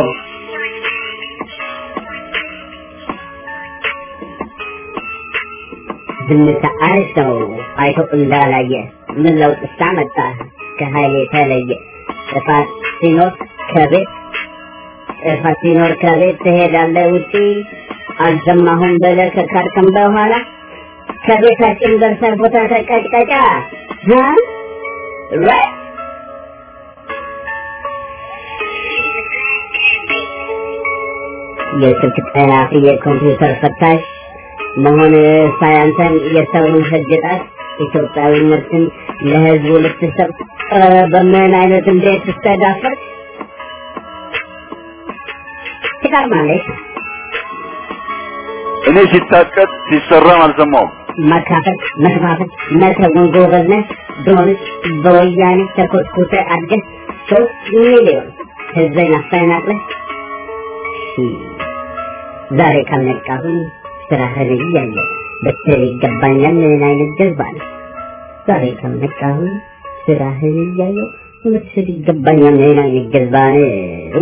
ዝምታ አሪፍ ነው አይቶ እንዳላየ ምን ለውጥ ሳመጣ ከኃይል የተለየ ጥፋት ሲኖር ከቤት ጥፋት ሲኖር ከቤት ትሄዳለህ ውጪ አልሰማሁም ብለህ ከካድክም በኋላ ከቤታችን ደርሰህ ቦታ ተቀጭቀጫ የስልክ ጠላፊ የኮምፒውተር ፈታሽ መሆን ሳያንተን የሰውን ህግ ጣስ ኢትዮጵያዊነትን ለህዝቡ ልትሰብ በምን አይነት እንዴት ትስተዳፈር ትቀርማለች። እኔ ሲታቀድ ሲሰራም አልሰማውም። መካፈል፣ መከፋፈል፣ መተውን ጎበዝ ነህ። ድሮንስ በወያኔ ተኮትኩተህ አድገህ ሶስት ሚሊዮን ህዝብን አፈናቅለህ ዛሬ ካልነቃሁኝ ስራህን እያየሁ ብትል ይገባኛል ምን አይነት ጀዝባ ነው? ዛሬ ካልነቃሁኝ ስራህን እያየሁ ብትል ይገባኛል ምን አይነት ጀዝባ ነው?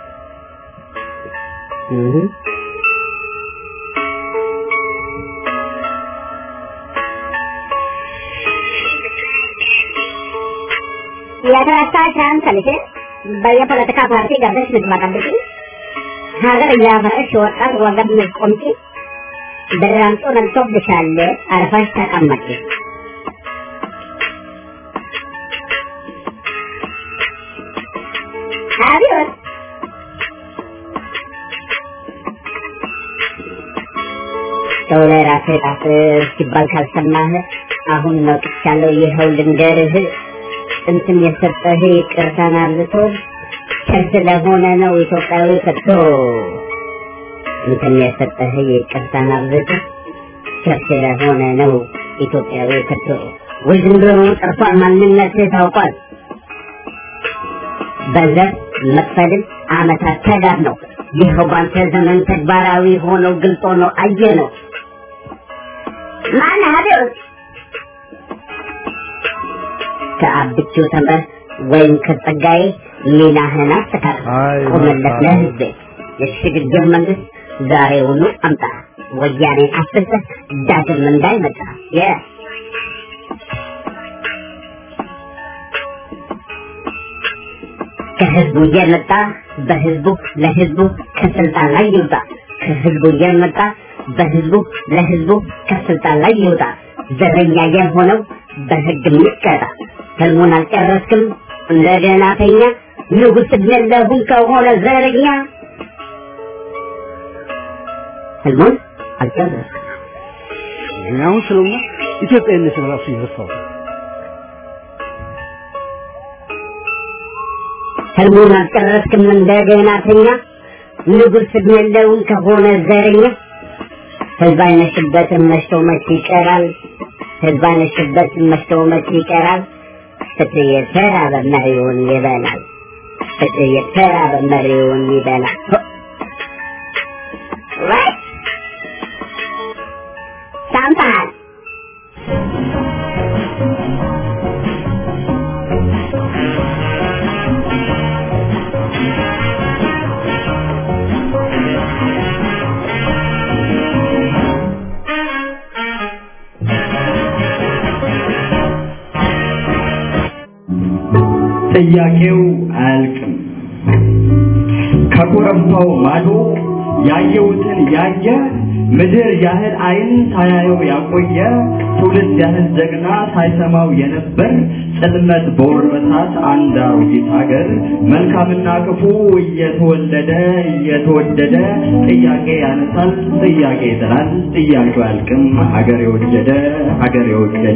እህ የተረሳሽን ከልሽ በየፖለቲካ ፓርቲ ገብተሽ ምትመጣብሽ ሀገር እያፈረሽ ወጣት ወገብ ምትቆምጪ ብራንጦ ነግቶብሻል። አርፈሽ ተቀመጪ። አብዮት ሰው ላይ ራስህ ጣት ሲባል ካልሰማህ አሁን ነቅቻለሁ፣ ይኸው ልንገርህ ጥንትም የሰጠህ ይቅርታን አብዝቶ ቸር ስለሆነ ነው ኢትዮጵያዊ ከቶ ጥንትም የሰጠህ ይቅርታን አብዝቶ ቸር ስለሆነ ነው ኢትዮጵያዊ ከቶ ውዝንብሩ ጠርቷል፣ ማንነትህ ታውቋል። በዘር መክፈልም አመታት ተጋር ነው። ይኸው ባንተ ዘመን ተግባራዊ ሆኖ ግልጽ ሆኖ አየ ነው። ማን አቤት ከአብቹ ተምረህ ወይም ከጸጋዬ ሚናህን አስተካክል። ቆመለት ለህዝብ የሽግግር መንግስት ዛሬውኑ አምጣ። ወያኔ አፍርሰህ ዳግም እንዳይመጣ የ ከህዝቡ እየመጣ በህዝቡ ለህዝቡ ከስልጣን ላይ ይውጣ። ከህዝቡ እየመጣ በህዝቡ ለህዝቡ ከስልጣን ላይ ይውጣ። ዘረኛ የሆነው በህግ የሚቀጣ ህልሙን አልጨረስክም እንደገና ተኛ ንጉስ ለሁን ከሆነ ዘረኛ ህልሙን አልጨረስክም እኔ አሁን ስለሆነ ኢትዮጵያዊነትን ራሱ ይረሳው ህልሙን አልጨረስክም እንደገና ተኛ ንጉስ ለሁን ከሆነ ዘረኛ ህዝብ አይነሽበትም መሽቶ መች ይቀራል ህዝብ አይነሽበትም መሽቶ መች ይቀራል ፍትህ የተራበ መሪውን ይበላል ፍትህ የተራበ መሪውን ይበላል ሰምተሃል ጥያቄው አያልቅም። ከኮረብታው ማዶ ያየሁትን ያየ ምድር ያህል አይን ሳያየው ያቆየ ትውልድ ያህል ጀግና ሳይሰማው የነበር ጽልመት በወረሳት አንድ አሮጊት ሀገር መልካምና ክፉ እየተወለደ እየተወደደ ጥያቄ ያነሳል፣ ጥያቄ ይጥላል፣ ጥያቄው አያልቅም። ሀገር የወደደ ሀገር የወደደ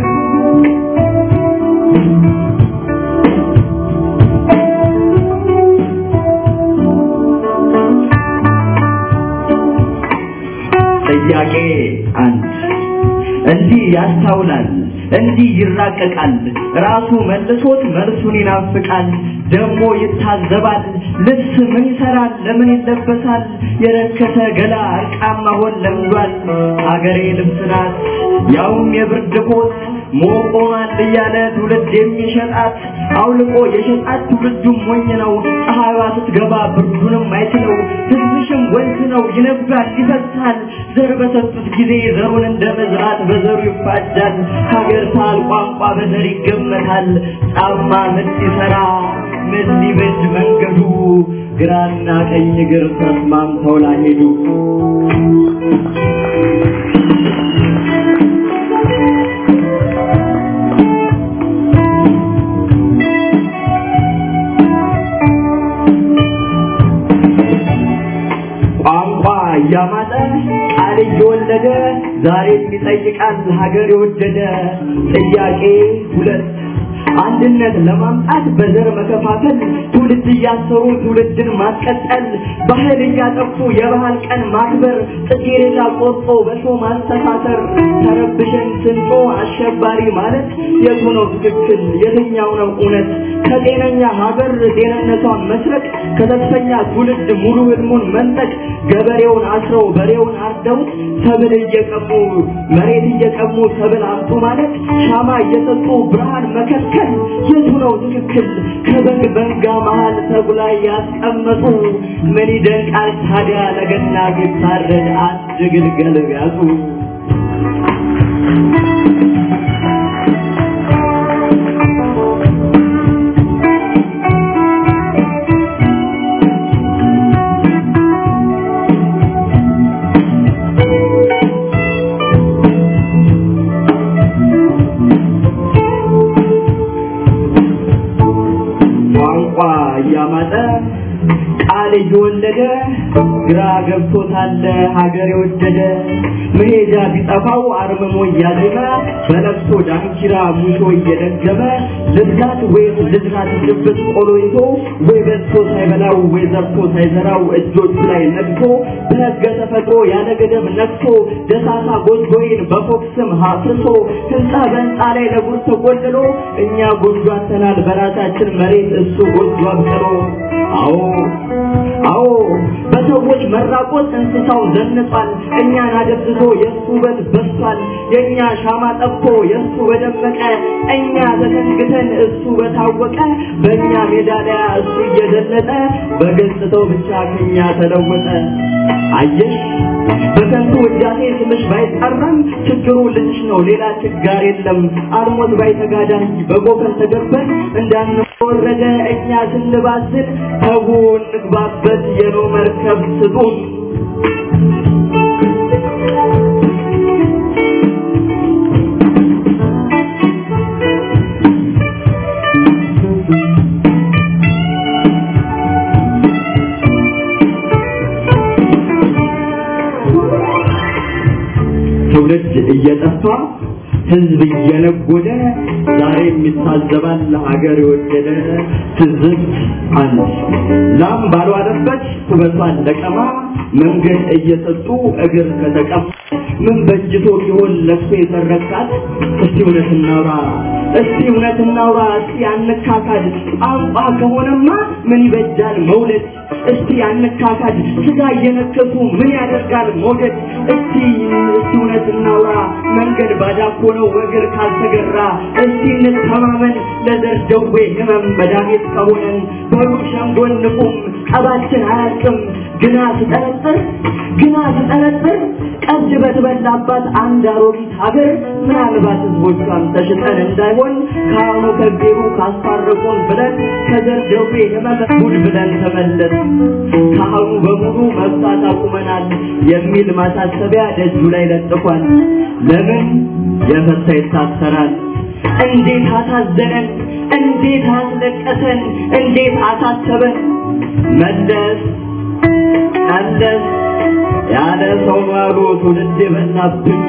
ጥያቄ አንድ እንዲህ ያስታውላል እንዲህ ይራቀቃል ራሱ መልሶት መልሱን ይናፍቃል ደግሞ ይታዘባል ልብስ ምን ይሰራል ለምን ይለበሳል የረከሰ ገላ እርቃን መሆን ለምዷል አገሬ ልብስ ናት ያውም የብርድ ኮት ሞቆናል እያለ ትውልድ የሚሸጣት አውልቆ የሸጣት ትውልዱም ሞኝ ነው ፀሐይዋ ስትገባ ብርዱንም አይችለው ትንሽም ወንዝ ነው ይነባል ይፈሳል ዘር በሰጡት ጊዜ ዘሩን እንደ መዝራት በዘሩ ይፋጃል ሀገር ሳል ቋንቋ በዘር ይገመታል ጫማ ምን ሲሰራ ምን ሊበጅ መንገዱ ግራና ቀኝ እግር ተስማምተው ላሄዱ ቋንቋ እያማጠ ቃል እየወለደ ዛሬም ይጠይቃል ሀገር የወደደ ጥያቄ ሁለት አንድነት ለማምጣት በዘር መከፋፈል ትውልድ እያሰሩ ትውልድን ማስቀጠል ባህል እያጠፉ የባህል ቀን ማክበር ጽጌረዳ ቆርጦ በሾ ማስተሳሰር ተረብሸን ስንጮ አሸባሪ ማለት የቱ ነው ትክክል የትኛው ነው እውነት ከጤነኛ ሀገር ጤንነቷን መስረቅ ከተስፈኛ ትውልድ ሙሉ ህልሙን መንጠቅ ገበሬውን አስረው በሬውን አርደው ሰብል እየቀሙ መሬት እየቀሙ ሰብል አምጡ ማለት ሻማ እየሰጡ ብርሃን መከልከል የቱ ነው ትክክል ከበግ መንጋ መሃል ተጉላ ያስቀመጡ ምን ይደንቃል ታዲያ ለገና ቢታረድ አንድ ግልገል ቢያጡ ቋንቋ እያማጠ ቃል እየወለደ ግራ ገብቶታል ሀገር የወደደ መሄጃ ቢጠፋው አርምሞ እያዜመ በለቅሶ ዳንኪራ ሙሾ እየደገመ ልብላት ወይም ልዝራት ልብት ቆሎ ይዞ ወይ በልቶ ሳይበላው ወይ ዘርቶ ሳይዘራው እጆቹ ላይ ነግቶ በህገ ተፈጥሮ ያለ ገደብ ነግቶ ደሳሳ ጎጆይን በፎቅ ስም ሀፍርሶ ህንፃ በህንፃ ላይ ለጉር ተቆልሎ እኛ ጎጆ አተናል በራሳችን መሬት እሱ ጎጆ አብቅሎ አዎ አዎ በሰዎች መራቆት እንስሳው ዘንጧል እኛን አደብዝዞ የእሱ ውበት በስቷል የእኛ ሻማ ጠፍቶ የእሱ በደመቀ እኛ ተሰንግተን እሱ በታወቀ በእኛ ሜዳሊያ እሱ እየዘለጠ በገጽታው ብቻ ከኛ ተለወጠ አየሽ በከንቱ ውዳሴ ስምሽ ባይጠራም ችግሩ ልጅሽ ነው ሌላ ችጋር የለም አልሞት ባይተጋዳኝ በጎፈን ተገበን እንዳንወረደ እኛ ስንባስን ተጉ እንግባበት የኖ መርከብ ስጡን ትውልድ እየጠፋ ህዝብ እየነጎደ ዛሬም ይታዘባል ሀገር የወደደ ትዝብት አንድ ላም ባልዋለበት ውበቷን ለቀማ መንገድ እየሰጡ እግር ከተቀማ ምን በጅቶ ሊሆን ለቅሶ የተረካት እስቲ እውነት እናውራ እስቲ እውነት እናውራ እስቲ አንካካድ ቋንቋ ከሆነማ ምን ይበጃል መውለድ እስቲ አንካካድ ስጋ እየነከሱ ምን ያደርጋል መውደድ እስቲ እስቲ እውነት እናውራ መንገድ ባዳ እኮ ነው እግር ካልተገራ እስቲ እንተማመን ለዘር ደዌ ህመም መድኃኒት ከሆነን በሉ ሸንጎን ንቁም ቀባችን አያልቅም ግና ስጠረጥር ግና ስጠረጥር ቀድ በተበላባት አንድ አሮጊት ሀገር ምናልባት ህዝቦቿን ተሽጠን እንዳይሆን ከአሁኑ ከቤሩ ካስታረቁን ብለን ከዘር ደዌ ህመም ጉድ ብለን ተመለስ ካህኑ በሙሉ መፍታት አቁመናል የሚል ማሳሰቢያ ደጁ ላይ ለጥፏል። ለምን የፈታ ይታሰራል? እንዴት አሳዘነን፣ እንዴት አስለቀሰን፣ እንዴት አሳሰበን። መለስ መለስ ያለ ሰው ማሉ ትውልድ የበላብን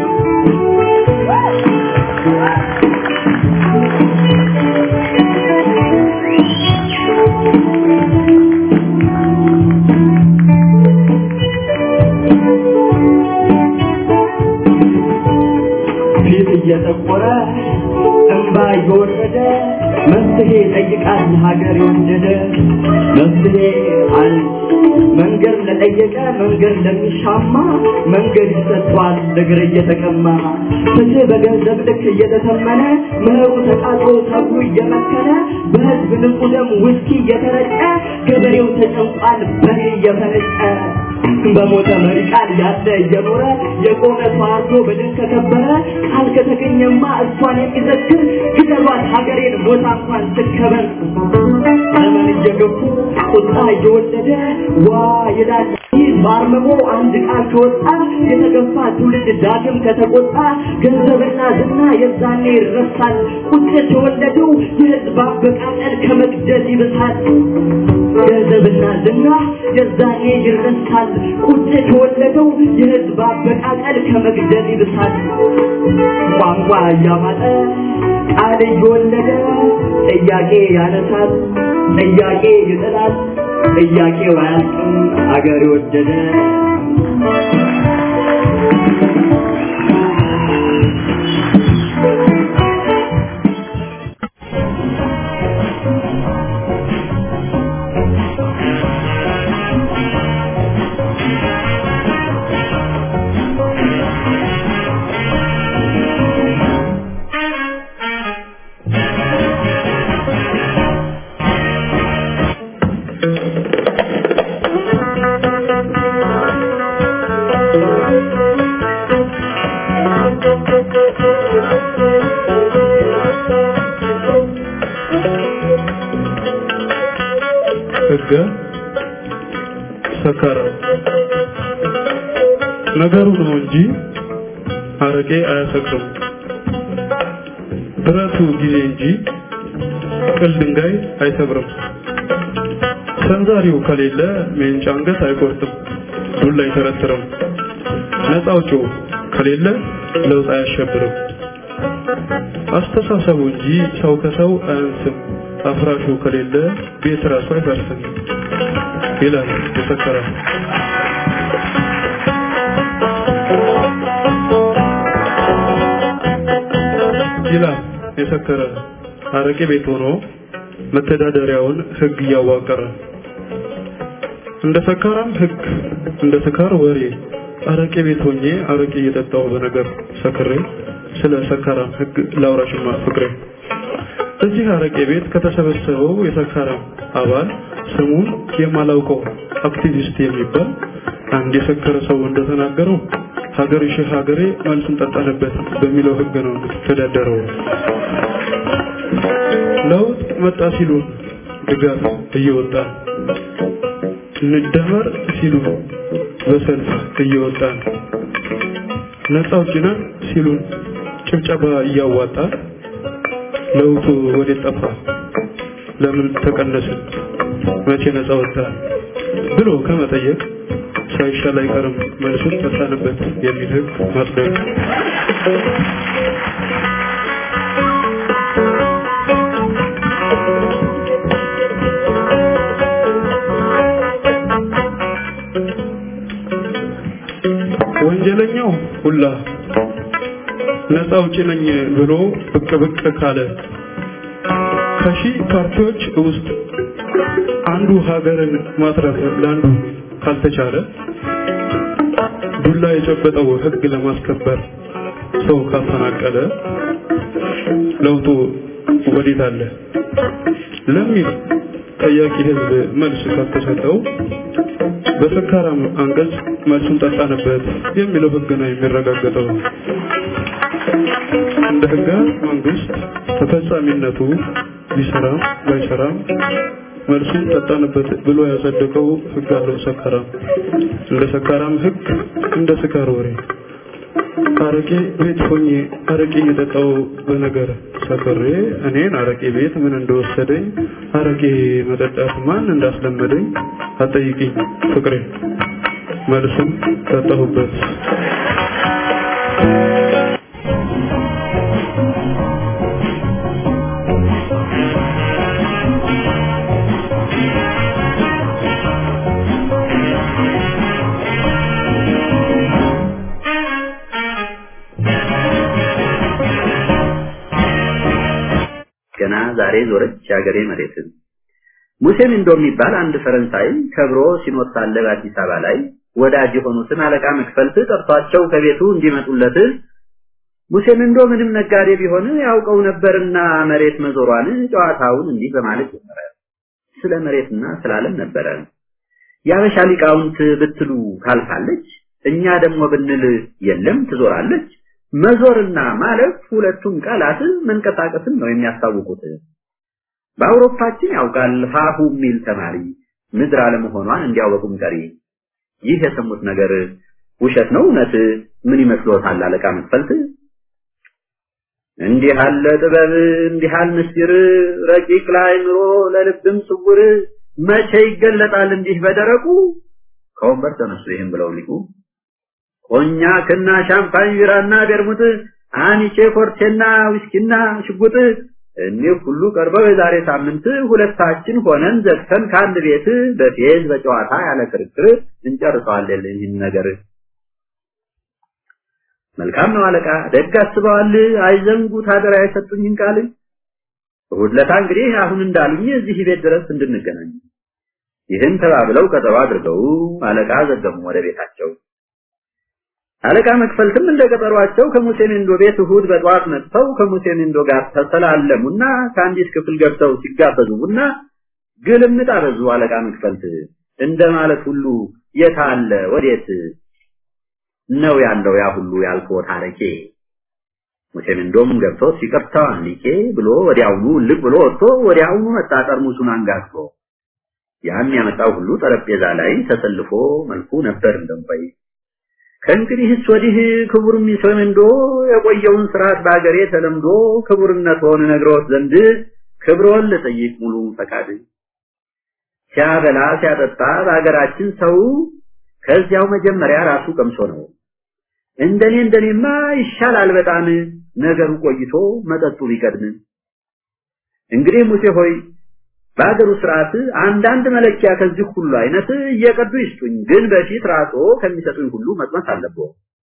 ፊት እየጠቆረ እንባ እየወረደ መፍትሄ ጠይቃል ሀገር የወደደ መፍትሄ አንድ መንገድ ለጠየቀ መንገድ ለሚሻማ መንገድ ይሰጥቷል እግር እየተቀማ ፍትህ በገንዘብ ልክ እየተተመነ ምህሩ ተቃጥሎ ሰብሉ እየመከነ በህዝብ ንጹህ ደም ውስኪ እየተረጨ ገበሬው ተጨንቋል በሬ እየፈነጨ በሞተ መሪ ቃል ያለ እየኖረ የቆመ ተዋርዶ በድል ከከበረ ቃል ከተገኘማ እሷን የሚዘክር ግደሏት ሀገሬን ሞታ እንኳን ትከበር ዘመን እየገፉ ቁጣ እየወለደ ዋ ይላል ይህ ባርመሞ አንድ ቃል ከወጣ የተገፋ ትውልድ ዳግም ከተቆጣ ገንዘብና ዝና የዛኔ ይረሳል ቁጭት የወለደው የህዝብ አበቃቀል ከመግደል ይብሳል ገንዘብና ዝና የዛኔ ይረሳል ቁጭት የወለደው የህዝብ አበቃቀል ከመግደል ይብሳል ቋንቋ እያማጠ ቃል እየወለደ ጥያቄ ያነሳል ጥያቄ ይጥላል ጥያቄው አያልቅም አገር የወደደ ህገ ሰከረ ነገሩ ነው እንጂ አረቄ አያሰክርም። ብረቱ ጊዜ እንጂ ቅል ድንጋይ አይሰብርም። ሰንዛሪው ከሌለ ሜንጫ አንገት አይቆርጥም፣ ዱላ አይተረትርም። ነፃ አውጪው ከሌለ ለውጥ አያሸብርም። አስተሳሰቡ እንጂ ሰው ከሰው አያንስም። አፍራሹ ከሌለ ቤት ራሱ አይፈርስም ይላል የሰከረ። ይላል የሰከረ አረቄ ቤት ሆኖ መተዳደሪያውን ህግ እያዋቀረ እንደ ሰካራም ህግ እንደ ስካር ወሬ አረቄ ቤት ሆኜ አረቄ እየጠጣሁ በነገር ሰክሬ ስለ ሰካራም ህግ ላውራሽማ ፍቅሬ እዚህ አረቄ ቤት ከተሰበሰበው የሰካራም አባል ስሙን የማላውቀው አክቲቪስት የሚባል አንድ የሰከረ ሰው እንደተናገረው ሀገር ሺህ ሀገሬ መልሱን ጠጣንበት በሚለው ህግ ነው የምትተዳደረው። ለውጥ መጣ ሲሉ ድጋፍ እየወጣ እንደመር ሲሉ በሰልፍ እየወጣን ነፃ አውጪ ነን ሲሉን ጭብጨባ እያዋጣ ለውጡ ወዴት ጠፋ? ለምን ተቀነስን? መቼ ነፃ ወጣ? ብሎ ከመጠየቅ ሳይሻል አይቀርም መልሱን ጠጣንበት የሚል ህግ ማጽደቅ ወንጀለኛው ሁላ ነፃ አውጪ ነኝ ብሎ ብቅ ብቅ ካለ ከሺህ ፓርቲዎች ውስጥ አንዱ ሀገርን ማትረፍ ለአንዱ ካልተቻለ ዱላ የጨበጠው ህግ ለማስከበር ሰው ካፈናቀለ ለውጡ ወዴት አለ ለሚል ጠያቂ ህዝብ መልስ ካልተሰጠው በሰካራም አንቀጽ መልሱን ጠጣንበት የሚለው ህግ ነው የሚረጋገጠው። እንደ ህገ መንግስት ተፈጻሚነቱ ቢሰራም ባይሰራም መልሱን ጠጣንበት ብሎ ያጸደቀው ህግ አለው ሰካራም። እንደ ሰካራም ህግ እንደ ስካር ወሬ አረቄ ቤት ሆኜ አረቄ እየጠጣው በነገር ሰክሬ እኔን አረቄ ቤት ምን እንደወሰደኝ አረቄ መጠጣት ማን እንዳስለመደኝ አጠይቂኝ ፍቅሬ መልሱም ጠጣሁበት። ገና ዛሬ ዞረች የሀገሬ መሬትን። ሙሴ ሚንዶ የሚባል አንድ ፈረንሳይ ከብሮ ሲኖር ሳለ በአዲስ አበባ ላይ ወዳጅ የሆኑትን አለቃ መክፈልት ጠርቷቸው ከቤቱ እንዲመጡለት ሙሴ ሚንዶ ምንም ነጋዴ ቢሆን ያውቀው ነበርና መሬት መዞሯን ጨዋታውን እንዲህ በማለት ጀመረ። ስለ መሬትና ስለ ዓለም ነበረ። የአበሻ ሊቃውንት ብትሉ ታልፋለች፣ እኛ ደግሞ ብንል የለም ትዞራለች። መዞርና ማለፍ ሁለቱም ቃላት መንቀሳቀስን ነው የሚያስታውቁት። በአውሮፓችን ያውቃል ሀሁ የሚል ተማሪ ምድር አለመሆኗን እንዲያወቁም ቀሪ። ይህ የሰሙት ነገር ውሸት ነው እውነት? ምን ይመስሎታል አለቃ መክፈልት? እንዲህ አለ ጥበብ እንዲህ አለ ምስጢር ረቂቅ ለአእምሮ ለልብም ስውር መቼ ይገለጣል እንዲህ በደረቁ ከወንበር ተነሱ ይህም ብለው ሊቁ ኮኛክና ሻምፓኝ ቢራና ቤርሙት አኒቼ ኮርቴና ዊስኪና ሽጉጥ እኒህ ሁሉ ቀርበው የዛሬ ሳምንት ሁለታችን ሆነን ዘግተን ከአንድ ቤት በፌዝ በጨዋታ ያለ ክርክር እንጨርሰዋለን ይህን ነገር። መልካም ነው አለቃ፣ ደግ አስበዋል። አይዘንጉት አደራ የሰጡኝን ቃል። እሑድ ዕለት እንግዲህ አሁን እንዳሉኝ እዚህ ቤት ድረስ እንድንገናኝ። ይህን ተባብለው ቀጠሮ አድርገው አለቃ ዘገሙ ወደ ቤታቸው። አለቃ መክፈልትም እንደ ቀጠሯቸው ከሙሴ ኒንዶ ቤት እሑድ በጠዋት መጥተው ከሙሴ ኒንዶ ጋር ተሰላለሙና ከአንዲት ክፍል ገብተው ሲጋበዙ ቡና ግልምጥ አበዙ። አለቃ መክፈልት እንደ ማለት ሁሉ የት አለ ወዴት ነው ያለው ያ ሁሉ ያልኩት አረቄ። ሙሴ ኒንዶም ገብቶ ሲቀርታው አንሊቄ ብሎ ወዲያውኑ ልቅ ብሎ ወጥቶ ወዲያውኑ መጣ ጠርሙሱን አንጋግቶ። ያን ያመጣው ሁሉ ጠረጴዛ ላይ ተሰልፎ መልኩ ነበር እንደምባይ ከእንግዲህስ ወዲህ ክቡር ሚሶመንዶ የቆየውን ስርዓት በአገሬ ተለምዶ ክቡርነት ሆነ ነግሮት ዘንድ ክብሮን ልጠይቅ ሙሉ ፈቃድ ሲያበላ ሲያጠጣ በአገራችን ሰው ከዚያው መጀመሪያ ራሱ ቀምሶ ነው። እንደኔ እንደኔማ ይሻላል በጣም ነገሩ ቆይቶ መጠጡ ቢቀድም። እንግዲህ ሙሴ ሆይ በአገሩ ስርዓት አንዳንድ መለኪያ ከዚህ ሁሉ አይነት እየቀዱ ይስጡኝ፣ ግን በፊት ራሶ ከሚሰጡኝ ሁሉ መቅመስ አለብዎ።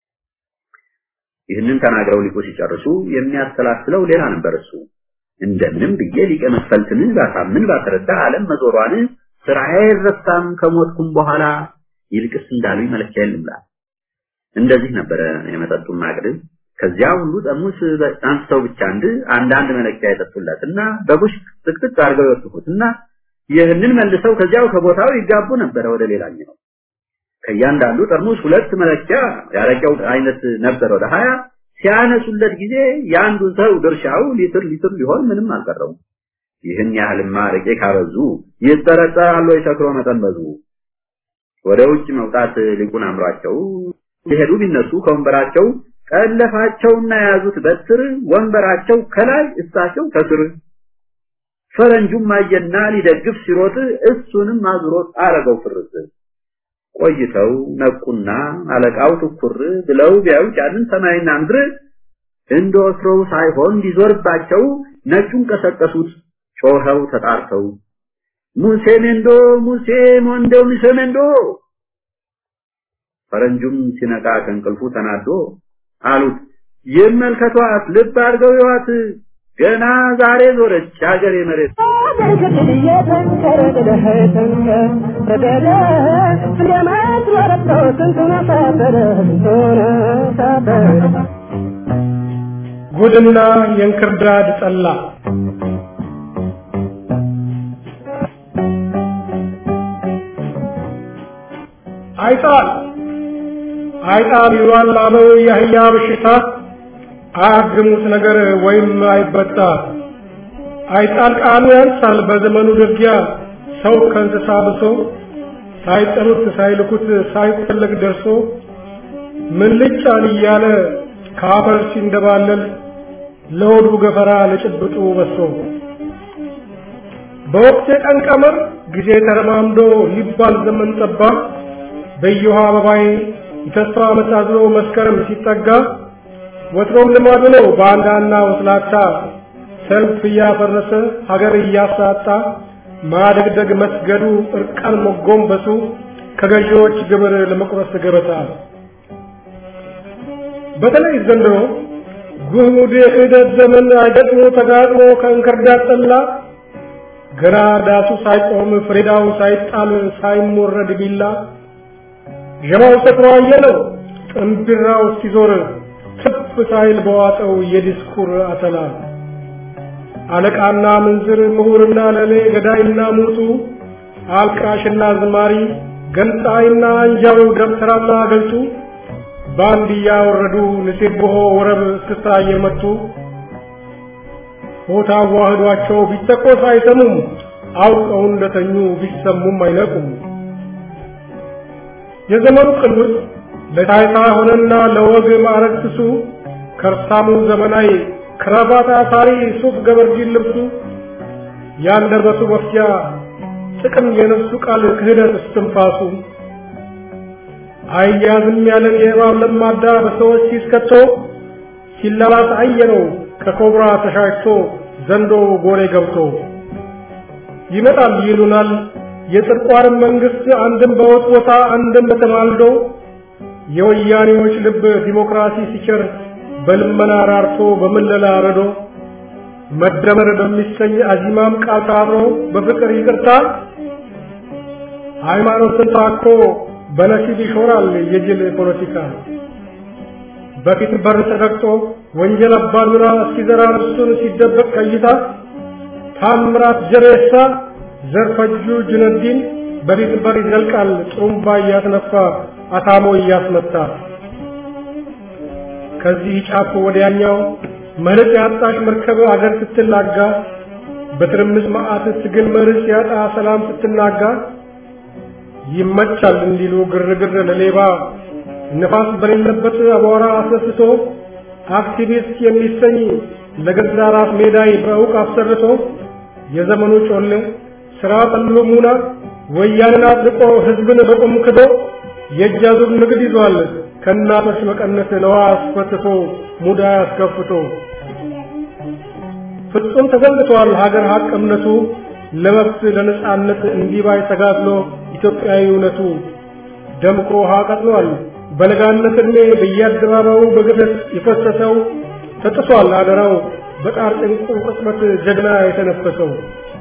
ይህንን ተናግረው ሊቁ ሲጨርሱ የሚያሰላስለው ሌላ ነበር እሱ። እንደምንም ብዬ ሊቀ መክፈልትን ባሳምን ባስረዳ ዓለም መዞሯን ስራዬ አይረሳም ከሞትኩም በኋላ ይልቅስ እንዳሉኝ መለኪያ የልምላ። እንደዚህ ነበረ የመጠጡን ማቅድ። ከዚያ ሁሉ ጠርሙስ አንስተው ብቻ አንድ አንዳንድ መለኪያ የጠጡለትና በቡሽ ጥቅጥቅ አድርገው ይወስፉትና ይህንን መልሰው ከዚያው ከቦታው ይጋቡ ነበረ ወደ ሌላኛው። ከእያንዳንዱ ጠርሙስ ሁለት መለኪያ ያረቂያው አይነት ነበረ ወደ ሀያ ሲያነሱለት ጊዜ የአንዱ ሰው ድርሻው ሊትር ሊትር ሊሆን ምንም አልቀረውም። ይህን ያህልማ አረቄ ካበዙ ይጠረጠራሉ የሰክሮ መጠን በዙ። ወደ ውጭ መውጣት ሊቁን አምሯቸው ሲሄዱ ቢነሱ ከወንበራቸው ቀለፋቸውና የያዙት በትር ወንበራቸው ከላይ እሳቸው ከስር ፈረንጁም አየና ሊደግፍ ሲሮጥ እሱንም አዙሮት አረገው ፍርስ ቆይተው ነቁና አለቃው ትኩር ብለው ቢያዩት ያንን ሰማይና ምድር እንደ ወትሮው ሳይሆን እንዲዞርባቸው ነጩን ቀሰቀሱት ጮኸው ተጣርተው ሙሴ ሜንዶ ሙሴ ሞንዶ ሙሴ ሜንዶ ፈረንጁም ሲነቃ ከእንቅልፉ ተናዶ አሉት ይመልከቷት ልብ አድርገው ይዋት ገና ዛሬ ዞረች ሀገሬ መሬት ጉድና የእንክርዳድ ጠላ አይጣል አይጣል ይሏል አበው የአህያ በሽታ አያግሙት ነገር ወይም አይበጣ አይጣል ቃሉ ያንሳል በዘመኑ ድርጊያ ሰው ከእንስሳ ብሶ ሳይጠሩት ሳይልኩት ሳይፈለግ ደርሶ ምን ልጫን እያለ ከአፈር ሲንደባለል ለሆዱ ገፈራ ለጭብጡ በሶ በወቅት የቀን ቀመር ጊዜ ተረማምዶ ሊባል ዘመን ጠባ በየውሃ አበባዬ የተስፋ ዓመት አዝሎ መስከረም ሲጠጋ ወትሮም ልማዱ ነው ባንዳና ወስላታ ሰልፍ እያፈረሰ ሀገር እያሳጣ ማደግደግ መስገዱ እርቃን መጎንበሱ ከገዢዎች ግብር ለመቁረስ ገበታ በተለይ ዘንድሮ ጉድ የክህደት ዘመን አይገጥሞ ተጋጥሞ ከእንክርዳድ ጠላ ገና ዳሱ ሳይቆም ፍሬዳው ሳይጣል ሳይሞረድ ቢላ ዠማው ሰክሮ አየለው ጥንቢራው እስኪዞር ትፍ ሳይል በዋጠው የዲስኩር አተላ አለቃና ምንዝር ምሁርና ለሌ ገዳይና ሙቱ አልቃሽና ዝማሪ ገንጣይና አንጃው ደብተራና ገልጡ በአንድ እያወረዱ ንሴብሖ ወረብ እስክስታ እየመቱ ሆታ ዋህዷቸው ቢተኮስ አይሰሙም አውቀው እንደተኙ ቢሰሙም አይነቁም የዘመኑ ቅዱስ ለታይታ ሆነና ለወግ ማዕረግ ስሱ ከርሳሙ ዘመናዊ ክራባት አሳሪ ሱፍ ገበርጂን ልብሱ ያንደበቱ መፍጃ ጥቅም የነፍሱ ቃል ክህደት እስትንፋሱ አያዝም ያለን የእባብ ለማዳ በሰዎች ሲስከቶ ሲላላስ አየነው ከኮብራ ተሻሽቶ ዘንዶ ጎሬ ገብቶ ይመጣል ይሉናል የጽድቋንም መንግስት አንድም በወጥ ቦታ አንድም በተማልዶ የወያኔዎች ልብ ዲሞክራሲ ሲቸር በልመና ራርቶ በምለላ ረዶ መደመር በሚሰኝ አዚማም ቃል ታብሮ በፍቅር ይቅርታ ሃይማኖትን ታኮ በነሲብ ይሾራል የጅል ፖለቲካ በፊት በር ተረግጦ ወንጀል አባዱራ ሲዘራ እርሱን ሲደበቅ ቀይታ ታምራት ጀሬሳ ዘርፈጁ ጁነዲን በፊት በር ይዘልቃል ጥሩምባ እያስነፋ አታሞ እያስመታ ከዚህ ጫፍ ወዲያኛው መርቅ ያጣሽ መርከብ አገር ስትላጋ በትርምስ መዓት ትግል መርስ ያጣ ሰላም ስትናጋ ይመቻል እንዲሉ ግርግር ለሌባ ነፋስ በሌለበት አቧራ አስነስቶ አክቲቪስት የሚሰኝ ለገዛ ራስ ሜዳይ በእውቅ አሰርቶ የዘመኑ ጮሌ ስራ ጠሎ ሙና ወያንን አጥልቆ ህዝብን በቁም ክዶ የእጅ አዙር ንግድ ይዟል ከእናቶች መቀነት ለዋ አስፈትቶ ሙዳ አስከፍቶ ፍጹም ተዘንግቷል ሀገር ሀቅ እምነቱ ለመብት ለነጻነት እንዲባይ ተጋድሎ ኢትዮጵያዊ እውነቱ ደምቆ ውሃ ቀጥሏል በለጋነት ዕድሜ በየአደባባዩ በግፈት የፈሰሰው ተጥሷል አደራው በጣር ጭንቁ ቅጽበት ጀግና የተነፈሰው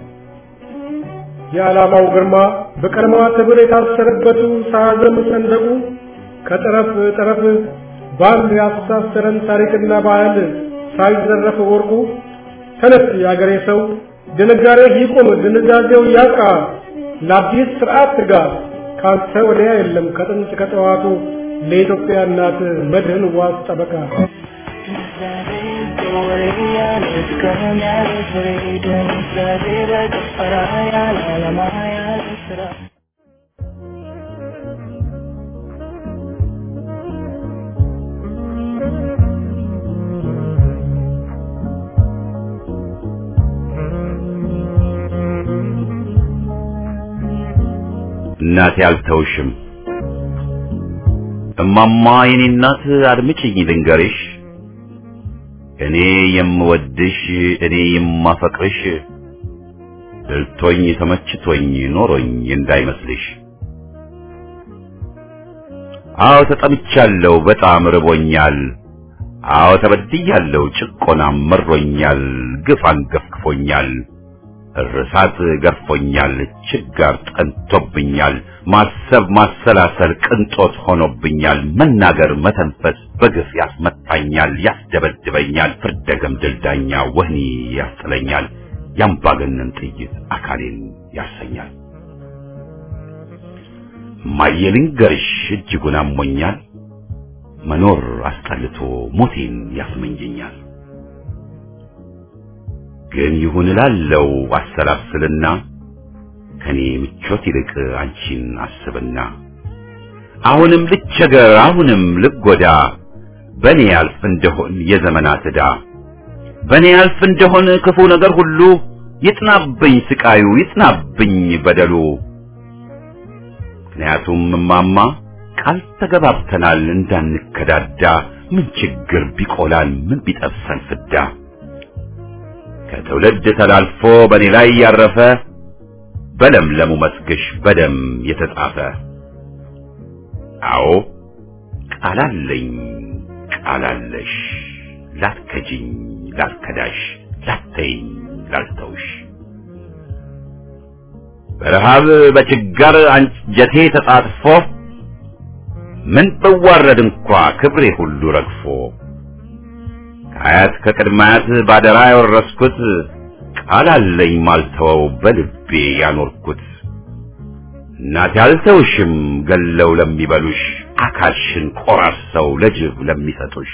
የዓላማው ግርማ በቀለማዋ ትብር የታሰረበቱ ሳያዘም ሰንደቁ ከጠረፍ ጠረፍ በአንድ ያስተሳሰረን ታሪክና ባህል ሳይዘረፍ ወርቁ ተነስ የአገሬ ሰው ድንጋሬ ይቁም ድንዛዜው ያቃ ለአዲስ ስርዓት ትጋ ካንተ ወዲያ የለም ከጥንት ከጠዋቱ ለኢትዮጵያ እናት መድህን ዋስ ጠበቃ እናቴ አልተውሽም እማማ የኔ እናት አድምጪኝ ልንገርሽ፣ እኔ የምወድሽ እኔ የማፈቅርሽ ድልቶኝ ተመችቶኝ ኖሮኝ እንዳይመስልሽ። አዎ ተጠምቻለሁ፣ በጣም ርቦኛል። አዎ ተበድያለሁ፣ ጭቆናም መሮኛል፣ ግፍ አንገፍግፎኛል፣ እርሳት ገርፎኛል፣ ችጋር ጠንቶብኛል፣ ማሰብ ማሰላሰል ቅንጦት ሆኖብኛል፣ መናገር መተንፈስ በግፍ ያስመታኛል፣ ያስደበድበኛል፣ ፍርደ ገምድል ዳኛ ወህኒ ያስጥለኛል፣ ያምባገነን ጥይት አካሌን ያሰኛል። እማዬ ልንገርሽ እጅጉን አሞኛል፣ መኖር አስጠልቶ ሞቴን ያስመኘኛል። ግን ይሁን እላለው አሰላስልና ከኔ ምቾት ይልቅ አንቺን አስብና አሁንም ልቸገር አሁንም ልጎዳ በኔ ያልፍ እንደሆን የዘመናት ዕዳ በኔ ያልፍ እንደሆን ክፉ ነገር ሁሉ ይጥናብኝ ስቃዩ ይጥናብኝ በደሉ። ምክንያቱም እማማ ቃል ተገባብተናል እንዳንከዳዳ ምን ችግር ቢቆላል ምን ቢጠብሰን ፍዳ ከትውልድ ተላልፎ በኔ ላይ ያረፈ በለምለሙ መስግሽ በደም የተጻፈ አዎ ቃላለኝ ቃላለሽ ላትከጂኝ ላትከዳሽ ላተይኝ ላልተውሽ በረሃብ በችጋር አንጀቴ ተጣጥፎ ምን ብዋረድ እንኳ ክብሬ ሁሉ ረግፎ ከአያት ከቅድማያት ባደራ ያወረስኩት ቃል አለኝ ማልተወው በልቤ ያኖርኩት እናቴ አልተውሽም ገለው ለሚበሉሽ አካልሽን ቆራርሰው ለጅብ ለሚሰጡሽ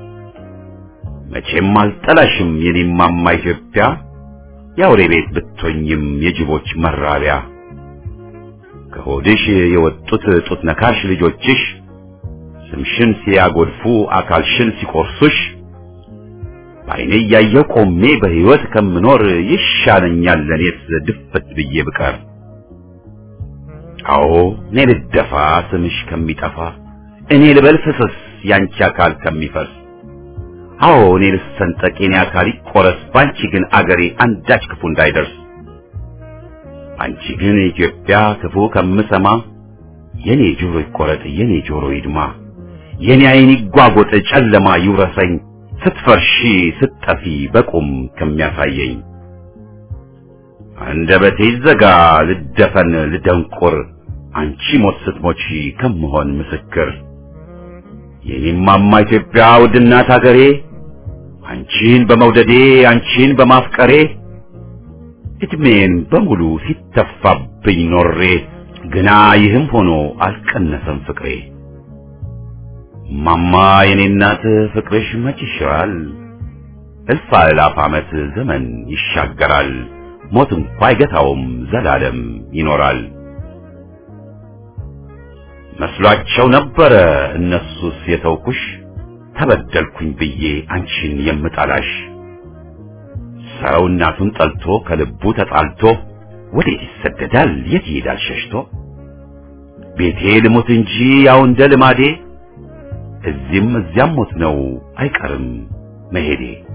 መቼም አልጠላሽም የኔማማ ኢትዮጵያ የአውሬ ቤት ብትሆኝም የጅቦች መራቢያ ከሆድሽ የወጡት ጡት ነካሽ ልጆችሽ ስምሽን ሲያጎድፉ አካልሽን ሲቆርሱሽ በዓይኔ እያየሁ ቆሜ በሕይወት ከምኖር ይሻለኛል ለኔስ ድፍት ብዬ ብቀር። አዎ እኔ ልደፋ ስምሽ ከሚጠፋ እኔ ልበል ፍስስ ያንቺ አካል ከሚፈርስ አዎ እኔ ልሰንጠቅ የኔ አካል ይቆረስ ባንቺ ግን አገሬ አንዳች ክፉ እንዳይደርስ አንቺ ግን ኢትዮጵያ ክፉ ከምሰማ የኔ ጆሮ ይቆረጥ የኔ ጆሮ ይድማ የኔ ዓይን ይጓጎጥ ጨለማ ይውረሰኝ ስትፈርሺ ስትጠፊ በቁም ከሚያሳየኝ አንደበቴ ይዘጋ ልደፈን ልደንቁር አንቺ ሞት ስትሞቺ ከምሆን ምስክር የኔማማ ኢትዮጵያ ውድናት አገሬ አንቺን በመውደዴ አንቺን በማፍቀሬ እድሜን በሙሉ ሲተፋብኝ ኖሬ ግና ይህም ሆኖ አልቀነሰም ፍቅሬ። ማማ የኔ እናት ፍቅርሽ መች ይሽራል፣ እልፍ አእላፍ ዓመት ዘመን ይሻገራል፣ ሞት እንኳ አይገታውም ዘላለም ይኖራል። መስሏቸው ነበረ እነሱስ የተውኩሽ ተበደልኩኝ ብዬ አንቺን የምጠላሽ ሰው እናቱን ጠልቶ ከልቡ ተጣልቶ ወዴት ይሰደዳል የት ይሄዳል ሸሽቶ ቤቴ ልሞት እንጂ ያው እንደ ልማዴ እዚህም እዚያም ሞት ነው አይቀርም መሄዴ